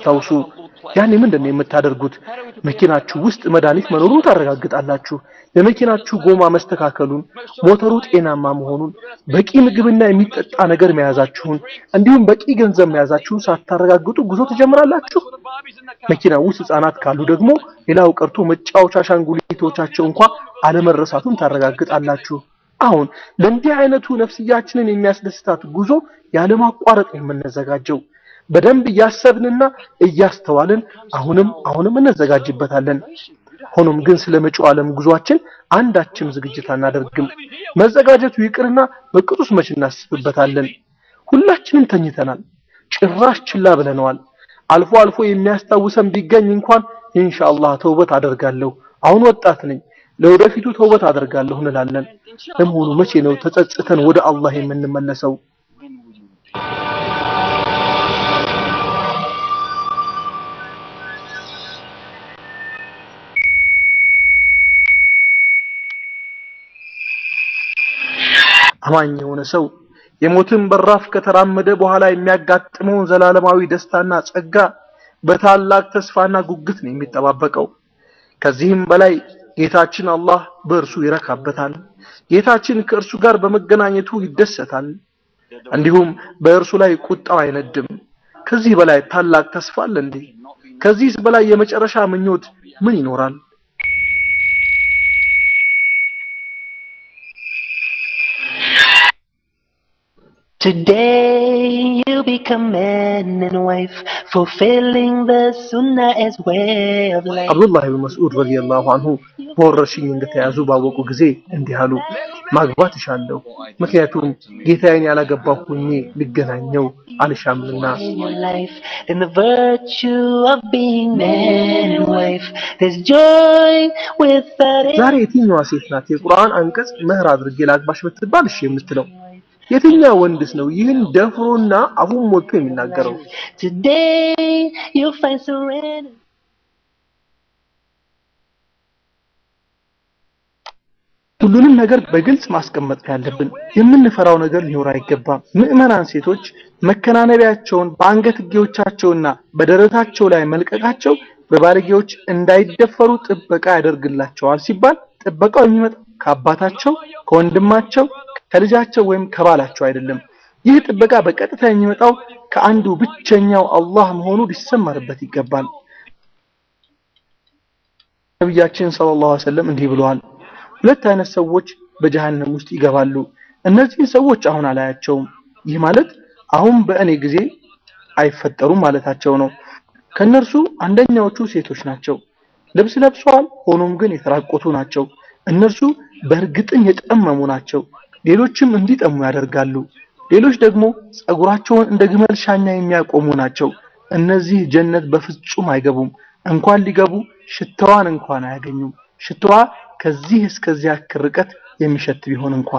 አስታውሱ። ያኔ ምንድን ነው የምታደርጉት? መኪናችሁ ውስጥ መድኃኒት መኖሩን ታረጋግጣላችሁ። የመኪናችሁ ጎማ መስተካከሉን፣ ሞተሩ ጤናማ መሆኑን፣ በቂ ምግብና የሚጠጣ ነገር መያዛችሁን እንዲሁም በቂ ገንዘብ መያዛችሁን ሳታረጋግጡ ጉዞ ትጀምራላችሁ። መኪና ውስጥ ህጻናት ካሉ ደግሞ ሌላው ቀርቶ መጫወቻ አሻንጉሊቶቻቸው እንኳ አለመረሳቱን ታረጋግጣላችሁ። አሁን ለእንዲህ አይነቱ ነፍስያችንን የሚያስደስታት ጉዞ ያለማቋረጥ ነው የምንዘጋጀው። በደንብ እያሰብንና እያስተዋልን አሁንም አሁንም እንዘጋጅበታለን። ሆኖም ግን ስለ መጪው ዓለም ጉዟችን አንዳችም ዝግጅት አናደርግም። መዘጋጀቱ ይቅርና በቅጡስ መች እናስብበታለን። ሁላችንም ተኝተናል፣ ጭራሽ ችላ ብለነዋል። አልፎ አልፎ የሚያስታውሰን ቢገኝ እንኳን ኢንሻአላህ ተውበት አደርጋለሁ፣ አሁን ወጣት ነኝ፣ ለወደፊቱ ተውበት አደርጋለሁ እንላለን። ለመሆኑ መቼ ነው ተጸጽተን ወደ አላህ የምንመለሰው? አማኝ የሆነ ሰው የሞትን በራፍ ከተራመደ በኋላ የሚያጋጥመውን ዘላለማዊ ደስታና ጸጋ በታላቅ ተስፋና ጉጉት ነው የሚጠባበቀው። ከዚህም በላይ ጌታችን አላህ በእርሱ ይረካበታል። ጌታችን ከእርሱ ጋር በመገናኘቱ ይደሰታል። እንዲሁም በእርሱ ላይ ቁጣው አይነድም። ከዚህ በላይ ታላቅ ተስፋ አለ እንዴ? ከዚህስ በላይ የመጨረሻ ምኞት ምን ይኖራል? Today you become man and wife, fulfilling the sunnah as way of life. አብዱላህ ብን መስዑድ ረዲየላሁ አንሁ በወረርሽኝ እንደተያዙ ባወቁ ጊዜ እንዲህ አሉ፣ ማግባት እሻለሁ፣ ምክንያቱም ጌታዬን ያላገባሁ ሆኜ ልገናኘው አልሻምና። In your life, in the virtue of being man and wife, there's joy without it. ዛሬ የትኛዋ ሴት ናት የቁርአን አንቀጽ መህር አድርጌ ላግባሽ ብትባል እሺ የምትለው? የትኛው ወንድስ ነው ይህን ደፍሮና አፉን ሞልቶ የሚናገረው? Today you'll find serenity. ሁሉንም ነገር በግልጽ ማስቀመጥ ነው ያለብን። የምንፈራው ነገር ሊኖር አይገባም። ምዕመናን ሴቶች መከናነቢያቸውን በአንገትጌዎቻቸውና በደረታቸው ላይ መልቀቃቸው በባለጌዎች እንዳይደፈሩ ጥበቃ ያደርግላቸዋል ሲባል ጥበቃው የሚመጣው ከአባታቸው፣ ከወንድማቸው፣ ከልጃቸው ወይም ከባላቸው አይደለም። ይህ ጥበቃ በቀጥታ የሚመጣው ከአንዱ ብቸኛው አላህ መሆኑ ሊሰመርበት ይገባል። ነቢያችን ሰለላሁ ዐለይሂ ወሰለም እንዲህ ብለዋል። ሁለት አይነት ሰዎች በጀሃነም ውስጥ ይገባሉ። እነዚህን ሰዎች አሁን አላያቸውም። ይህ ማለት አሁን በእኔ ጊዜ አይፈጠሩም ማለታቸው ነው። ከነርሱ አንደኛዎቹ ሴቶች ናቸው። ልብስ ለብሰዋል፣ ሆኖም ግን የተራቆቱ ናቸው። እነርሱ በእርግጥም የጠመሙ ናቸው። ሌሎችም እንዲጠሙ ያደርጋሉ። ሌሎች ደግሞ ጸጉራቸውን እንደ ግመል ሻኛ የሚያቆሙ ናቸው። እነዚህ ጀነት በፍጹም አይገቡም። እንኳን ሊገቡ ሽታዋን እንኳን አያገኙም። ሽታዋ ከዚህ እስከዚያ ያክል ርቀት የሚሸት ቢሆን እንኳ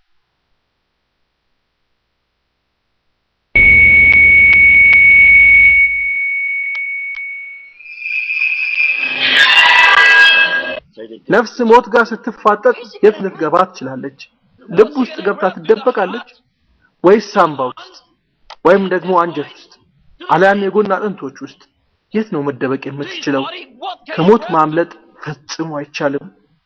ነፍስ ሞት ጋር ስትፋጠጥ የት ልትገባ ትችላለች? ልብ ውስጥ ገብታ ትደበቃለች ወይስ ሳምባ ውስጥ ወይም ደግሞ አንጀት ውስጥ አሊያም የጎን አጥንቶች ውስጥ? የት ነው መደበቅ የምትችለው? ከሞት ማምለጥ ፈጽሞ አይቻልም።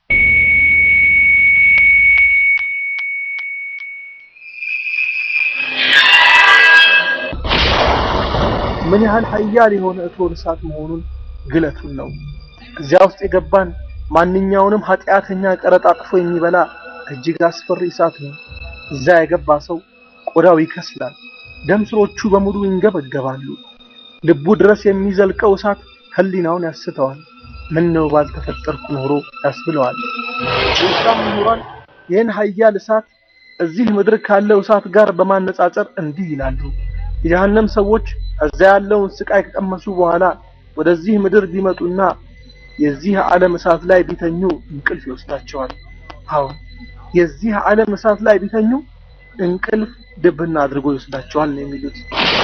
ምን ያህል ኃያል የሆነ እቶን እሳት መሆኑን ግለቱን ነው። እዚያ ውስጥ የገባን ማንኛውንም ኃጢአተኛ ቀረጣጥፎ የሚበላ እጅግ አስፈሪ እሳት ነው። እዛ የገባ ሰው ቆዳው ይከስላል፣ ደም ስሮቹ በሙሉ ይንገበገባሉ። ልቡ ድረስ የሚዘልቀው እሳት ህሊናውን ያስተዋል። ምን ነው ባልተፈጠርኩ ኖሮ ያስብለዋል። የኢስላም ምሁራን ይህን ኃያል እሳት እዚህ ምድር ካለው እሳት ጋር በማነጻጸር እንዲህ ይላሉ። የጀሃነም ሰዎች እዛ ያለውን ስቃይ ከቀመሱ በኋላ ወደዚህ ምድር ቢመጡና የዚህ ዓለም እሳት ላይ ቢተኙ እንቅልፍ ይወስዳቸዋል። አዎ የዚህ ዓለም እሳት ላይ ቢተኙ እንቅልፍ ድብና አድርጎ ይወስዳቸዋል ነው የሚሉት።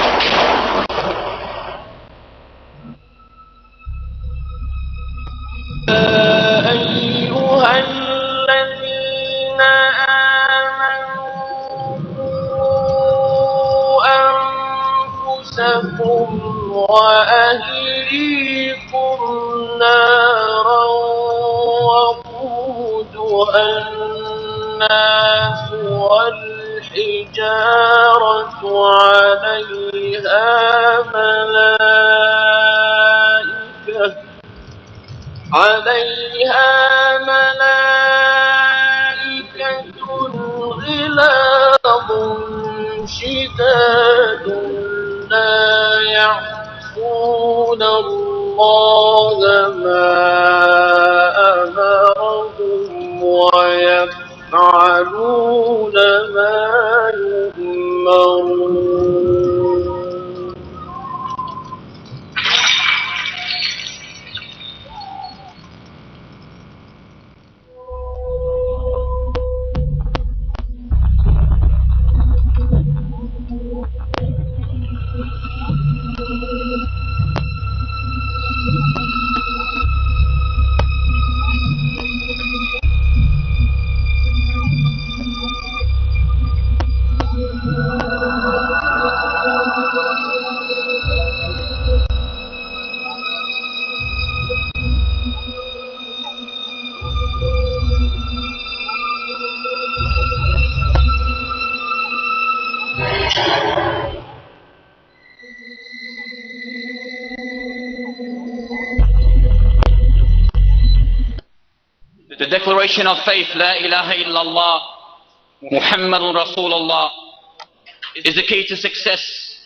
أيها الذين آمنوا أنفسكم وأهليكم نارا وقودها الناس والحجارة عليها ملائكة عليها ملائكة غلاظ شداد لا يعصون الله ما أمرهم ويفعلون ما يؤمرون The declaration of faith, La ilaha illallah, Muhammadun Rasulullah, is the key to success,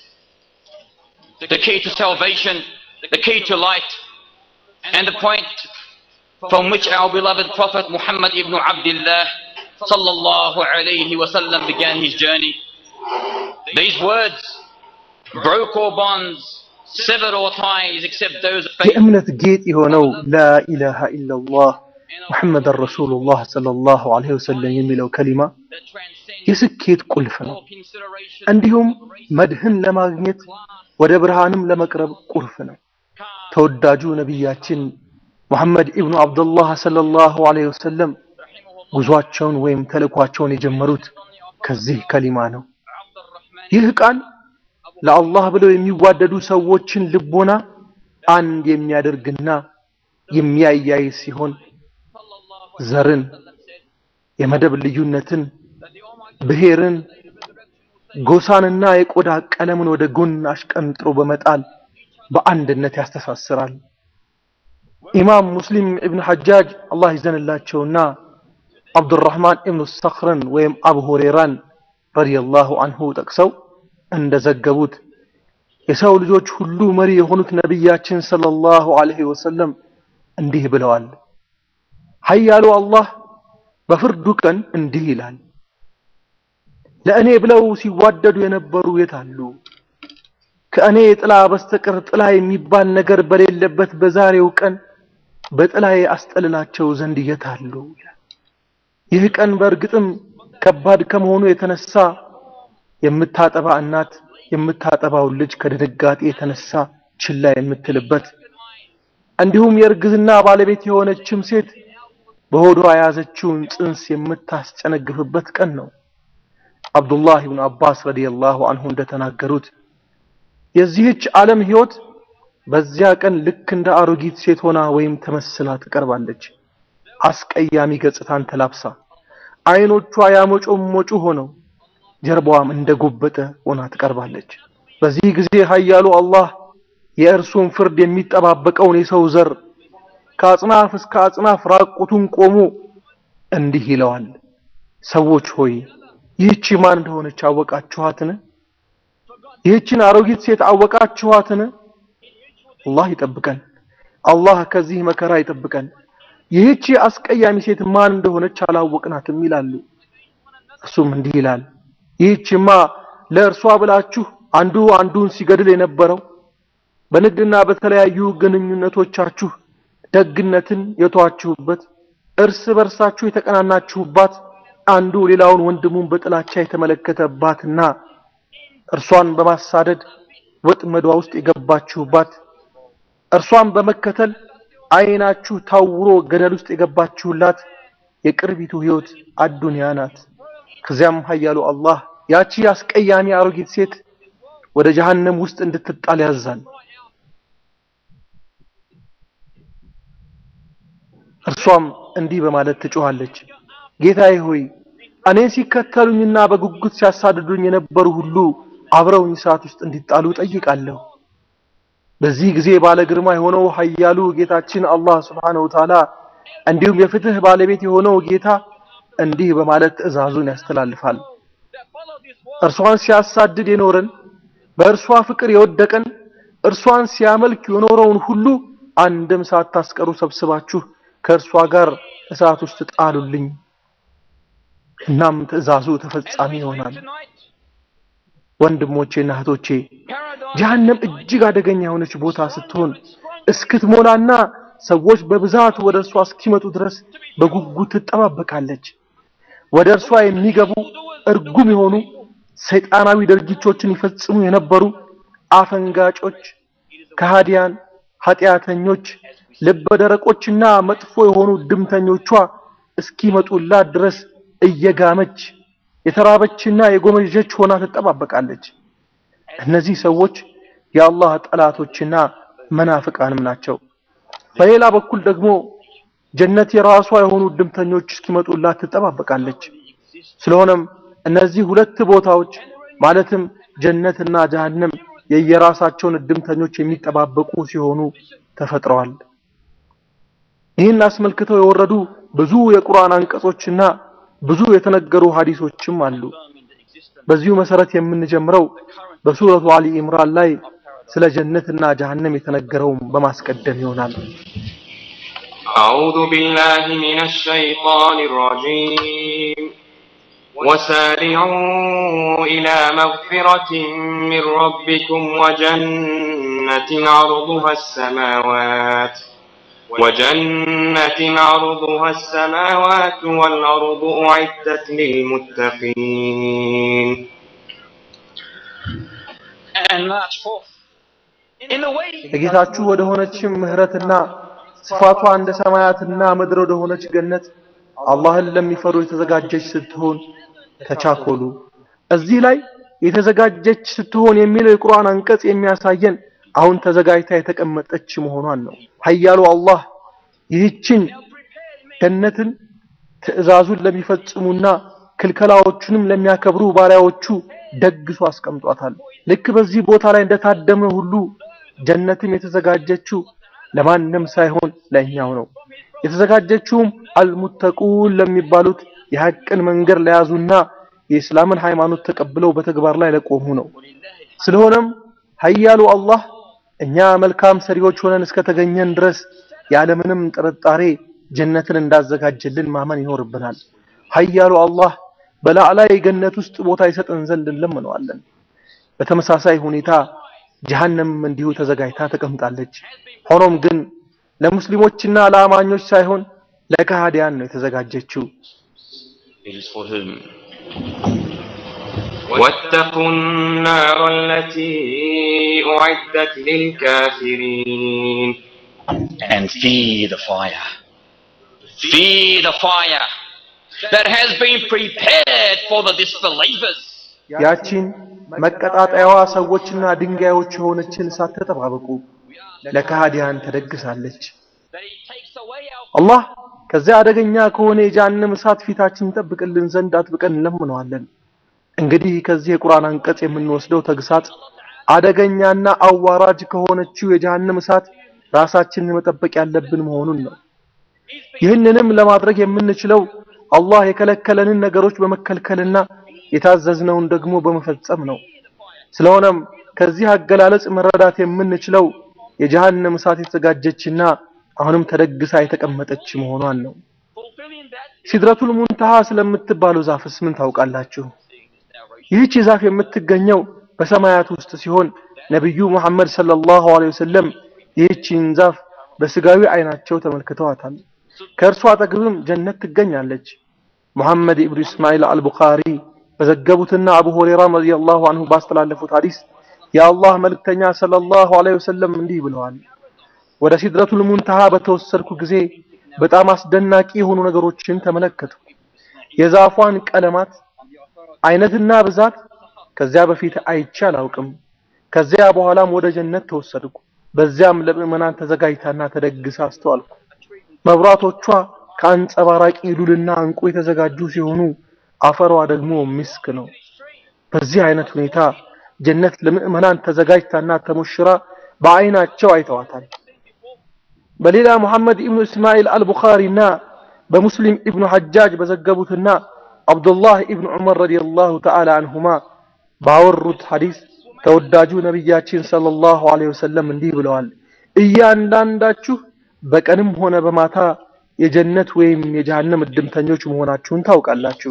the key to salvation, the key to light, and the point from which our beloved Prophet Muhammad ibn Abdullah sallallahu alayhi wasallam began his journey. These words broke all bonds, severed all ties except those of faith. የእምነት ጌጥ የሆነው ላኢላሃ ኢላላህ ሙሐመድ ረሱሉላህ ሰለላሁ ዐለይሂ ወሰለም የሚለው ከሊማ that transcends የስኬት ቁልፍ ነው። all consideration, እንዲሁም መድህን ለማግኘት ወደ ብርሃንም ለመቅረብ ቁልፍ ነው። ተወዳጁ ነቢያችን ሙሐመድ ኢብኑ አብዱላህ ሰለላሁ ዐለይሂ ወሰለም ጉዟቸውን ወይም ተልእኳቸውን የጀመሩት ከዚህ ከሊማ ነው። ይህ ቃል ለአላህ ብለው የሚዋደዱ ሰዎችን ልቦና አንድ የሚያደርግና የሚያያይ ሲሆን ዘርን፣ የመደብ ልዩነትን፣ ብሔርን፣ ጎሳንና የቆዳ ቀለምን ወደ ጎን አሽቀንጥሮ በመጣል በአንድነት ያስተሳስራል። ኢማም ሙስሊም ኢብኑ ሐጃጅ አላህ ይዘንላቸውና አብዱራህማን ኢብኑ ሰኽርን ወይም አቡ ሁሬራን ረዲየላሁ አንሁ ጠቅሰው እንደዘገቡት የሰው ልጆች ሁሉ መሪ የሆኑት ነቢያችን ሰለላሁ ዐለይሂ ወሰለም እንዲህ ብለዋል። ኃያሉ አላህ በፍርዱ ቀን እንዲህ ይላል፣ ለእኔ ብለው ሲዋደዱ የነበሩ የት አሉ? ከእኔ ጥላ በስተቀር ጥላ የሚባል ነገር በሌለበት በዛሬው ቀን በጥላዬ አስጠልላቸው ዘንድ የት አሉ? ይላል። ይህ ቀን በእርግጥም ከባድ ከመሆኑ የተነሳ የምታጠባ እናት የምታጠባውን ልጅ ከድንጋጤ የተነሳ ችላ የምትልበት እንዲሁም የእርግዝና ባለቤት የሆነችም ሴት በሆዷ የያዘችውን ጽንስ የምታስጨነግፍበት ቀን ነው። አብዱላህ ኢብኑ አባስ ረዲየላሁ አንሁ እንደተናገሩት የዚህች ዓለም ሕይወት በዚያ ቀን ልክ እንደ አሮጊት ሴት ሆና ወይም ተመስላ ትቀርባለች። አስቀያሚ ገጽታን ተላብሳ አይኖቿ ያሞጮሞጩ ሆነው ጀርባዋም እንደ ጎበጠ ሆና ትቀርባለች። በዚህ ጊዜ ኃያሉ አላህ የእርሱን ፍርድ የሚጠባበቀውን የሰው ዘር ከአጽናፍ እስከ አጽናፍ ራቁቱን ቆሞ እንዲህ ይለዋል፣ ሰዎች ሆይ ይህቺ ማን እንደሆነች አወቃችኋትን? ይህችን አሮጊት ሴት አወቃችኋትን? አላህ ይጠብቀን። አላህ ከዚህ መከራ ይጠብቀን። ይህቺ አስቀያሚ ሴት ማን እንደሆነች አላወቅናትም ይላሉ። እርሱም እንዲህ ይላል፣ ይህችማ ለእርሷ ብላችሁ አንዱ አንዱን ሲገድል የነበረው በንግድና በተለያዩ ግንኙነቶቻችሁ ደግነትን የተዋችሁበት እርስ በርሳችሁ የተቀናናችሁባት አንዱ ሌላውን ወንድሙን በጥላቻ የተመለከተባትና እርሷን በማሳደድ ወጥመዷ ውስጥ የገባችሁባት እርሷን በመከተል አይናችሁ ታውሮ ገደል ውስጥ የገባችሁላት የቅርቢቱ ህይወት አዱንያ ናት። ከዚያም ኃያሉ አላህ ያቺ አስቀያሚ አሮጊት ሴት ወደ ጀሃነም ውስጥ እንድትጣል ያዛል። እርሷም እንዲህ በማለት ትጮኻለች፣ ጌታዬ ሆይ እኔን ሲከተሉኝና በጉጉት ሲያሳድዱኝ የነበሩ ሁሉ አብረውኝ እሳት ውስጥ እንዲጣሉ ጠይቃለሁ። በዚህ ጊዜ ባለ ግርማ የሆነው ኃያሉ ጌታችን አላህ ሱብሓነሁ ወተዓላ እንዲሁም የፍትህ ባለቤት የሆነው ጌታ እንዲህ በማለት ትዕዛዙን ያስተላልፋል። እርሷን ሲያሳድድ የኖረን በእርሷ ፍቅር የወደቀን እርሷን ሲያመልክ የኖረውን ሁሉ አንድም ሳታስቀሩ ሰብስባችሁ ከእርሷ ጋር እሳት ውስጥ ጣሉልኝ። እናም ትዕዛዙ ተፈጻሚ ይሆናል። ወንድሞቼና እህቶቼ ጀሀነም እጅግ አደገኛ የሆነች ቦታ ስትሆን እስክትሞላና ሰዎች በብዛት ወደ እርሷ እስኪመጡ ድረስ በጉጉት ትጠባበቃለች። ወደ እርሷ የሚገቡ እርጉም የሆኑ ሰይጣናዊ ድርጊቶችን ይፈጽሙ የነበሩ አፈንጋጮች፣ ከሃዲያን፣ ኃጢአተኞች፣ ልበ ደረቆችና መጥፎ የሆኑ ድምተኞቿ እስኪመጡላት ድረስ እየጋመች የተራበችና የጎመጀች ሆና ትጠባበቃለች። እነዚህ ሰዎች የአላህ ጠላቶችና መናፍቃንም ናቸው። በሌላ በኩል ደግሞ ጀነት የራሷ የሆኑ ድምተኞች እስኪመጡላት ትጠባበቃለች። ስለሆነም እነዚህ ሁለት ቦታዎች ማለትም ጀነትና ጀሀነም የየራሳቸውን እድምተኞች የሚጠባበቁ ሲሆኑ ተፈጥረዋል። ይህን አስመልክተው የወረዱ ብዙ የቁርአን አንቀጾችና ብዙ የተነገሩ ሐዲሶችም አሉ። በዚሁ መሰረት የምንጀምረው በሱረቱ አሊ ኢምራን ላይ ስለ ጀነትና ጀሀነም የተነገረውን በማስቀደም ይሆናል። أعوذ بالله من الشيطان الرجيم وسارعوا إلى مغفرة من ربكم وجنة عرضها السماوات وجنة عرضها السماوات والأرض أعدت للمتقين And march forth in the way የጌታችሁ ወደ ሆነችም ምህረትና ስፋቷ እንደ ሰማያትና ምድር ወደ ሆነች ገነት አላህን ለሚፈሩ የተዘጋጀች ስትሆን ተቻኮሉ። እዚህ ላይ የተዘጋጀች ስትሆን የሚለው የቁርአን አንቀጽ የሚያሳየን አሁን ተዘጋጅታ የተቀመጠች መሆኗን ነው። ኃያሉ አላህ ይህችን ገነትን ትዕዛዙን ለሚፈጽሙና ክልከላዎቹንም ለሚያከብሩ ባሪያዎቹ ደግሶ አስቀምጧታል። ልክ በዚህ ቦታ ላይ እንደታደመ ሁሉ ጀነትም የተዘጋጀችው ለማንም ሳይሆን ለእኛው ነው። የተዘጋጀችውም አልሙተቁን ለሚባሉት የሐቅን መንገድ ለያዙና የእስላምን ሃይማኖት ተቀብለው በተግባር ላይ ለቆሙ ነው። ስለሆነም ኃያሉ አላህ እኛ መልካም ሰሪዎች ሆነን እስከተገኘን ድረስ ያለምንም ጥርጣሬ ጀነትን እንዳዘጋጀልን ማመን ይኖርብናል። ኃያሉ አላህ በላዕላይ ገነት ውስጥ ቦታ ይሰጠን ዘንድ እንለምነዋለን። በተመሳሳይ ሁኔታ ጀሀነም እንዲሁ ተዘጋጅታ ተቀምጣለች። ሆኖም ግን ለሙስሊሞችና ለአማኞች ሳይሆን ለከሃዲያን ነው የተዘጋጀችው። it is for whom واتقوا النار التي أعدت للكافرين and fear the fire. Fear the fire that has been prepared for the disbelievers. ያቺን መቀጣጠያዋ ሰዎችና ድንጋዮች የሆነችን እሳት ተጠባበቁ፣ ለከሃዲያን ተደግሳለች። That He takes away our አላህ ከዚያ አደገኛ ከሆነ የጀሃነም እሳት ፊታችን ጠብቅልን ዘንድ አጥብቀን እንለምነዋለን። እንግዲህ ከዚህ የቁርአን አንቀጽ የምንወስደው ተግሳጽ አደገኛና አዋራጅ ከሆነችው የጀሃነም እሳት ራሳችንን መጠበቅ ያለብን መሆኑን ነው። ይህንንም ለማድረግ የምንችለው አላህ የከለከለንን ነገሮች በመከልከልና የታዘዝነውን ደግሞ በመፈጸም ነው። ስለሆነም ከዚህ አገላለጽ መረዳት የምንችለው የጀሃነም እሳት የተዘጋጀችና አሁንም ተደግሳ የተቀመጠች መሆኗን ነው። fulfilling that ሲድረቱል ሙንተሃ ስለምትባለው ዛፍስ ምን ታውቃላችሁ? ይህች ዛፍ የምትገኘው በሰማያት ውስጥ ሲሆን ነቢዩ ሙሐመድ ሰለላሁ ዐለይሂ ወሰለም ይህችን ዛፍ በስጋዊ አይናቸው ተመልክተዋታል። ከእርሷ አጠገብም ጀነት ትገኛለች። ሙሐመድ ኢብኑ እስማኤል አልቡኻሪ በዘገቡትና አቡ ሁረይራ ረዲየላሁ ዐንሁ ባስተላለፉት ሐዲስ የአላህ መልእክተኛ ሰለላሁ ዐለይሂ ወሰለም እንዲህ ብለዋል። ወደ ሲድረቱል ሙንተሃ በተወሰድኩ ጊዜ በጣም አስደናቂ የሆኑ ነገሮችን ተመለከቱ። የዛፏን ቀለማት አይነትና ብዛት ከዚያ በፊት አይቼ አላውቅም። ከዚያ በኋላም ወደ ጀነት ተወሰድኩ። በዚያም ለምዕመናን ተዘጋጅታና ተደግሳ አስተዋልኩ። መብራቶቿ ከአንጸባራቂ ሉልና እንቁ የተዘጋጁ ሲሆኑ አፈሯ ደግሞ ምስክ ነው። በዚህ አይነት ሁኔታ ጀነት ለምእመናን ተዘጋጅታና ተሞሽራ በአይናቸው አይተዋታል። በሌላ ሙሐመድ ኢብኑ እስማኤል አልቡኻሪና በሙስሊም ኢብኑ ሐጃጅ በዘገቡትና አብዱላህ ኢብኑ ዑመር ረዲየላሁ ተዓላ አንሁማ ባወሩት ሐዲስ ተወዳጁ ነቢያችን ሰለላሁ ዐለይሂ ወሰለም እንዲህ ብለዋል። እያንዳንዳችሁ በቀንም ሆነ በማታ የጀነት ወይም የጀሃነም እድምተኞች መሆናችሁን ታውቃላችሁ።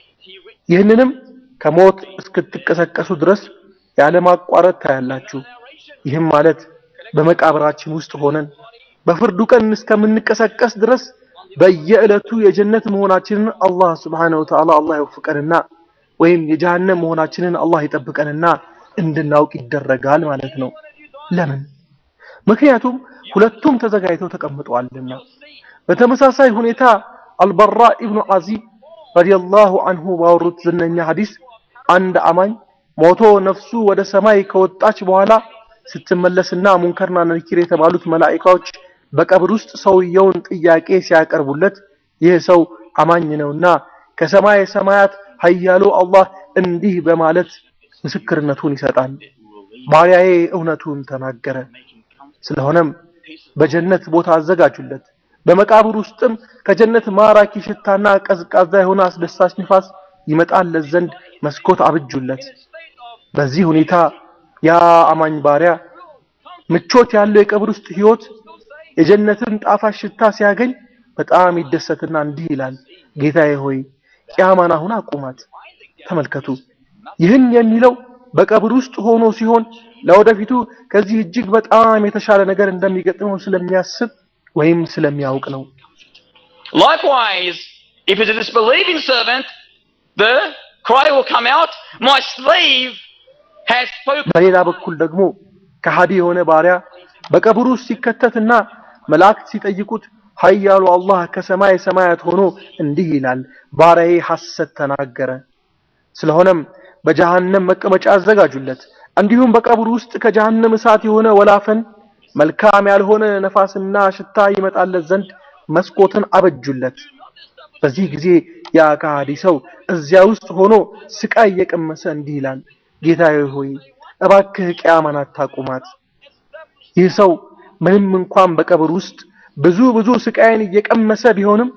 ይህንንም ከሞት እስክትቀሰቀሱ ድረስ ያለማቋረጥ ታያላችሁ። ይህም ማለት በመቃብራችን ውስጥ ሆነን በፍርዱ ቀን እስከምንቀሰቀስ ድረስ በየዕለቱ የጀነት መሆናችንን አላህ ስብሓነሁ ወተዓላ አላህ ይወፍቀንና ወይም የጀሃነም መሆናችንን አላህ ይጠብቀንና እንድናውቅ ይደረጋል ማለት ነው። ለምን? ምክንያቱም ሁለቱም ተዘጋጅተው ተቀምጠዋልና። በተመሳሳይ ሁኔታ አልበራ ኢብኑ አዚብ ረዲየላሁ አንሁ ባወሩት ዝነኛ ሐዲስ አንድ አማኝ ሞቶ ነፍሱ ወደ ሰማይ ከወጣች በኋላ ስትመለስና ሙንከርና ነኪር የተባሉት መላኢካዎች በቀብር ውስጥ ሰውየውን ጥያቄ ሲያቀርቡለት ይህ ሰው አማኝ ነውና ከሰማይ ሰማያት ኃያሉ አላህ እንዲህ በማለት ምስክርነቱን ይሰጣል። ባሪያዬ እውነቱን ተናገረ። ስለሆነም በጀነት ቦታ አዘጋጁለት። በመቃብር ውስጥም ከጀነት ማራኪ ሽታና ቀዝቃዛ የሆነ አስደሳች ንፋስ ይመጣለት ዘንድ መስኮት አብጁለት። በዚህ ሁኔታ ያ አማኝ ባሪያ ምቾት ያለው የቀብር ውስጥ ህይወት የጀነትን ጣፋጭ ሽታ ሲያገኝ በጣም ይደሰትና እንዲህ ይላል፣ ጌታዬ ሆይ ቂያማን አሁን አቁማት። ተመልከቱ፣ ይህን የሚለው በቀብር ውስጥ ሆኖ ሲሆን ለወደፊቱ ከዚህ እጅግ በጣም የተሻለ ነገር እንደሚገጥመው ስለሚያስብ ወይም ስለሚያውቅ ነው። Likewise, if it's a disbelieving servant, the cry will come out, My slave has spoken. በሌላ በኩል ደግሞ ከሃዲ የሆነ ባሪያ በቀብሩ ውስጥ ሲከተትና መላእክት ሲጠይቁት ኃያሉ አላህ ከሰማይ ሰማያት ሆኖ እንዲህ ይላል፣ ባሪያዬ ሐሰት ተናገረ። ስለሆነም በጀሃነም መቀመጫ አዘጋጁለት። እንዲሁም በቀብሩ ውስጥ ከጀሃነም እሳት የሆነ ወላፈን መልካም ያልሆነ ነፋስና ሽታ ይመጣለት ዘንድ መስኮትን አበጁለት። በዚህ ጊዜ ያ ከሃዲ ሰው እዚያ ውስጥ ሆኖ ስቃይ እየቀመሰ እንዲህ ይላል፣ ጌታዬ ሆይ እባክህ ቅያማን አታቁማት። ይህ ሰው ምንም እንኳን በቀብር ውስጥ ብዙ ብዙ ስቃይን እየቀመሰ ቢሆንም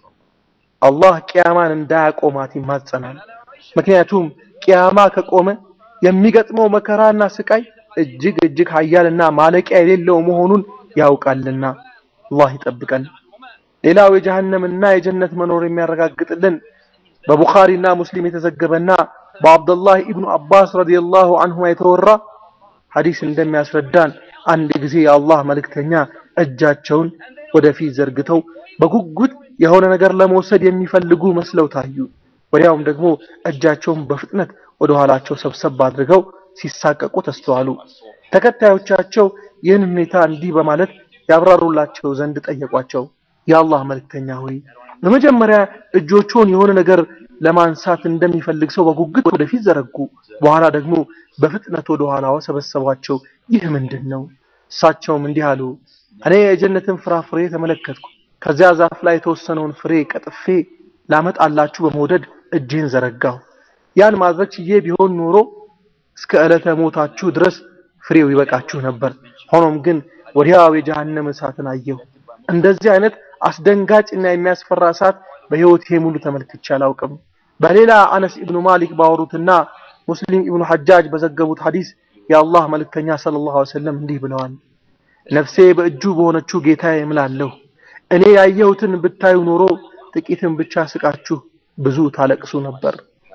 አላህ ቅያማን እንዳያቆማት ይማጸናል። ምክንያቱም ቅያማ ከቆመ የሚገጥመው መከራና ስቃይ እጅግ እጅግ ኃያልና ማለቂያ የሌለው መሆኑን ያውቃልና አላህ ይጠብቀን። ሌላው የጀሃነምና የጀነት መኖር የሚያረጋግጥልን በቡኻሪና ሙስሊም የተዘገበና በአብዱላህ ኢብኑ አባስ ረዲየላሁ አንሁማ የተወራ ሐዲስ እንደሚያስረዳን አንድ ጊዜ የአላህ መልእክተኛ እጃቸውን ወደፊት ዘርግተው በጉጉት የሆነ ነገር ለመውሰድ የሚፈልጉ መስለው ታዩ። ወዲያውም ደግሞ እጃቸውን በፍጥነት ወደ ኋላቸው ሰብሰብ አድርገው ሲሳቀቁ ተስተዋሉ። ተከታዮቻቸው ይህን ሁኔታ እንዲህ በማለት ያብራሩላቸው ዘንድ ጠየቋቸው። የአላህ መልእክተኛ ሆይ በመጀመሪያ እጆቹን የሆነ ነገር ለማንሳት እንደሚፈልግ ሰው በጉጉት ወደፊት ዘረጉ። በኋላ ደግሞ በፍጥነት ወደ ኋላው ሰበሰቧቸው። ይህ ምንድን ነው? እሳቸውም እንዲህ አሉ፣ እኔ የጀነትን ፍራፍሬ ተመለከትኩ። ከዚያ ዛፍ ላይ የተወሰነውን ፍሬ ቀጥፌ ላመጣላችሁ በመውደድ እጄን ዘረጋሁ። ያን ማድረግ ችዬ ቢሆን ኖሮ እስከ ዕለተ ሞታችሁ ድረስ ፍሬው ይበቃችሁ ነበር። ሆኖም ግን ወዲያው የጀሃነም እሳትን አየሁ። እንደዚህ አይነት አስደንጋጭና የሚያስፈራ እሳት በህይወቴ ሙሉ ተመልክቼ አላውቅም። በሌላ አነስ ኢብኑ ማሊክ ባወሩትና ሙስሊም ኢብኑ ሐጃጅ በዘገቡት ሐዲስ የአላህ መልእክተኛ ሰለላሁ ዐለይሂ ወሰለም እንዲህ ብለዋል። ነፍሴ በእጁ በሆነችው ጌታዬ እምላለሁ እኔ ያየሁትን ብታዩ ኖሮ ጥቂትን ብቻ ስቃችሁ ብዙ ታለቅሱ ነበር።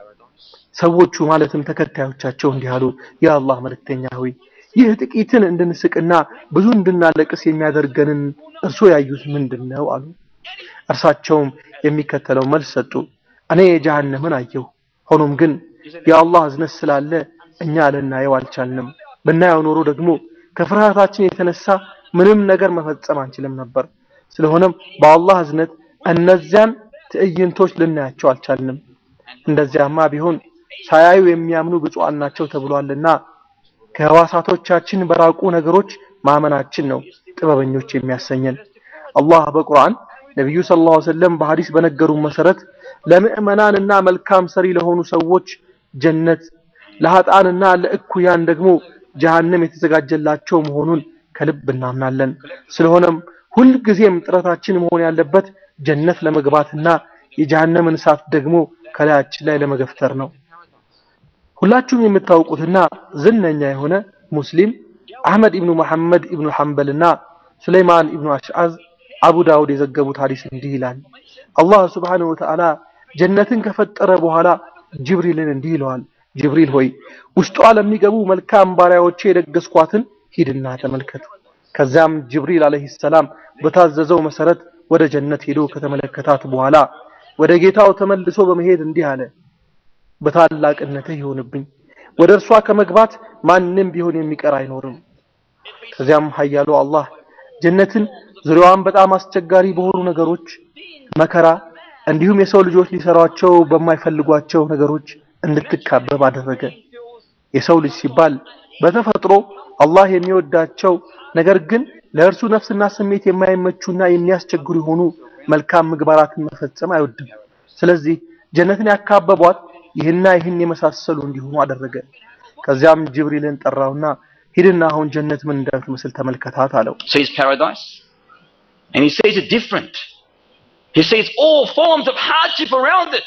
ሰዎቹ ማለትም ተከታዮቻቸው እንዲህ አሉ፣ የአላህ መልእክተኛ ሆይ ይህ ጥቂትን እንድንስቅና ብዙ እንድናለቅስ የሚያደርገንን እርሶ ያዩት ምንድን ነው አሉ። እርሳቸውም የሚከተለው መልስ ሰጡ። እኔ ጀሃነምን አየሁ። ሆኖም ግን የአላህ እዝነት ስላለ እኛ ልናየው አልቻልንም። ብናየው ኖሮ ደግሞ ከፍርሃታችን የተነሳ ምንም ነገር መፈጸም አንችልም ነበር። ስለሆነም በአላህ እዝነት እነዚያን ትዕይንቶች ልናያቸው አልቻልንም። እንደዚያማ ቢሆን ሳያዩ የሚያምኑ ብፁዓን ናቸው ተብሏልና ከህዋሳቶቻችን በራቁ ነገሮች ማመናችን ነው ጥበበኞች የሚያሰኘን። አላህ በቁርአን ነቢዩ ሰለላሁ ዐለይሂ ወሰለም በሐዲስ በነገሩ መሰረት ለምዕመናንና መልካም ሰሪ ለሆኑ ሰዎች ጀነት፣ ለሀጣንና ለእኩያን ደግሞ ጀሃነም የተዘጋጀላቸው መሆኑን ከልብ እናምናለን። ስለሆነም ሁልጊዜም ጥረታችን መሆን ያለበት ጀነት ለመግባትና የጀሃነምን እሳት ደግሞ ከላያችን ላይ ለመገፍተር ነው። ሁላችሁም የምታውቁትና ዝነኛ የሆነ ሙስሊም አህመድ ኢብኑ መሐመድ ኢብኑ ሐንበልና ሱለይማን ኢብኑ አሽዓዝ አቡ ዳውድ የዘገቡት ሐዲስ እንዲህ ይላል። አላህ ሱብሓነሁ ወተዓላ ጀነትን ከፈጠረ በኋላ ጅብሪልን እንዲህ ይለዋል። ጅብሪል ሆይ ውስጧ ለሚገቡ መልካም ባሪያዎቼ የደገስኳትን ሂድና ተመልከት። ከዚያም ጅብሪል አለይሂ ሰላም በታዘዘው መሰረት ወደ ጀነት ሄዶ ከተመለከታት በኋላ ወደ ጌታው ተመልሶ በመሄድ እንዲህ አለ፣ በታላቅነትህ ይሆንብኝ ወደ እርሷ ከመግባት ማንም ቢሆን የሚቀር አይኖርም። ከዚያም ኃያሉ አላህ ጀነትን ዙሪያዋን በጣም አስቸጋሪ በሆኑ ነገሮች መከራ፣ እንዲሁም የሰው ልጆች ሊሰሯቸው በማይፈልጓቸው ነገሮች እንድትካበብ አደረገ። የሰው ልጅ ሲባል በተፈጥሮ አላህ የሚወዳቸው ነገር ግን ለእርሱ ነፍስና ስሜት የማይመቹና የሚያስቸግሩ የሆኑ መልካም ምግባራትን መፈጸም አይወድም። ስለዚህ ጀነትን ያካበቧት ይህና ይህን የመሳሰሉ እንዲሆኑ አደረገ። ከዚያም ጅብሪልን ጠራውና ሂድና አሁን ጀነት ምን እንደምትመስል ተመልከታት አለው። sees paradise and he sees it different. He sees all forms of hardship around it.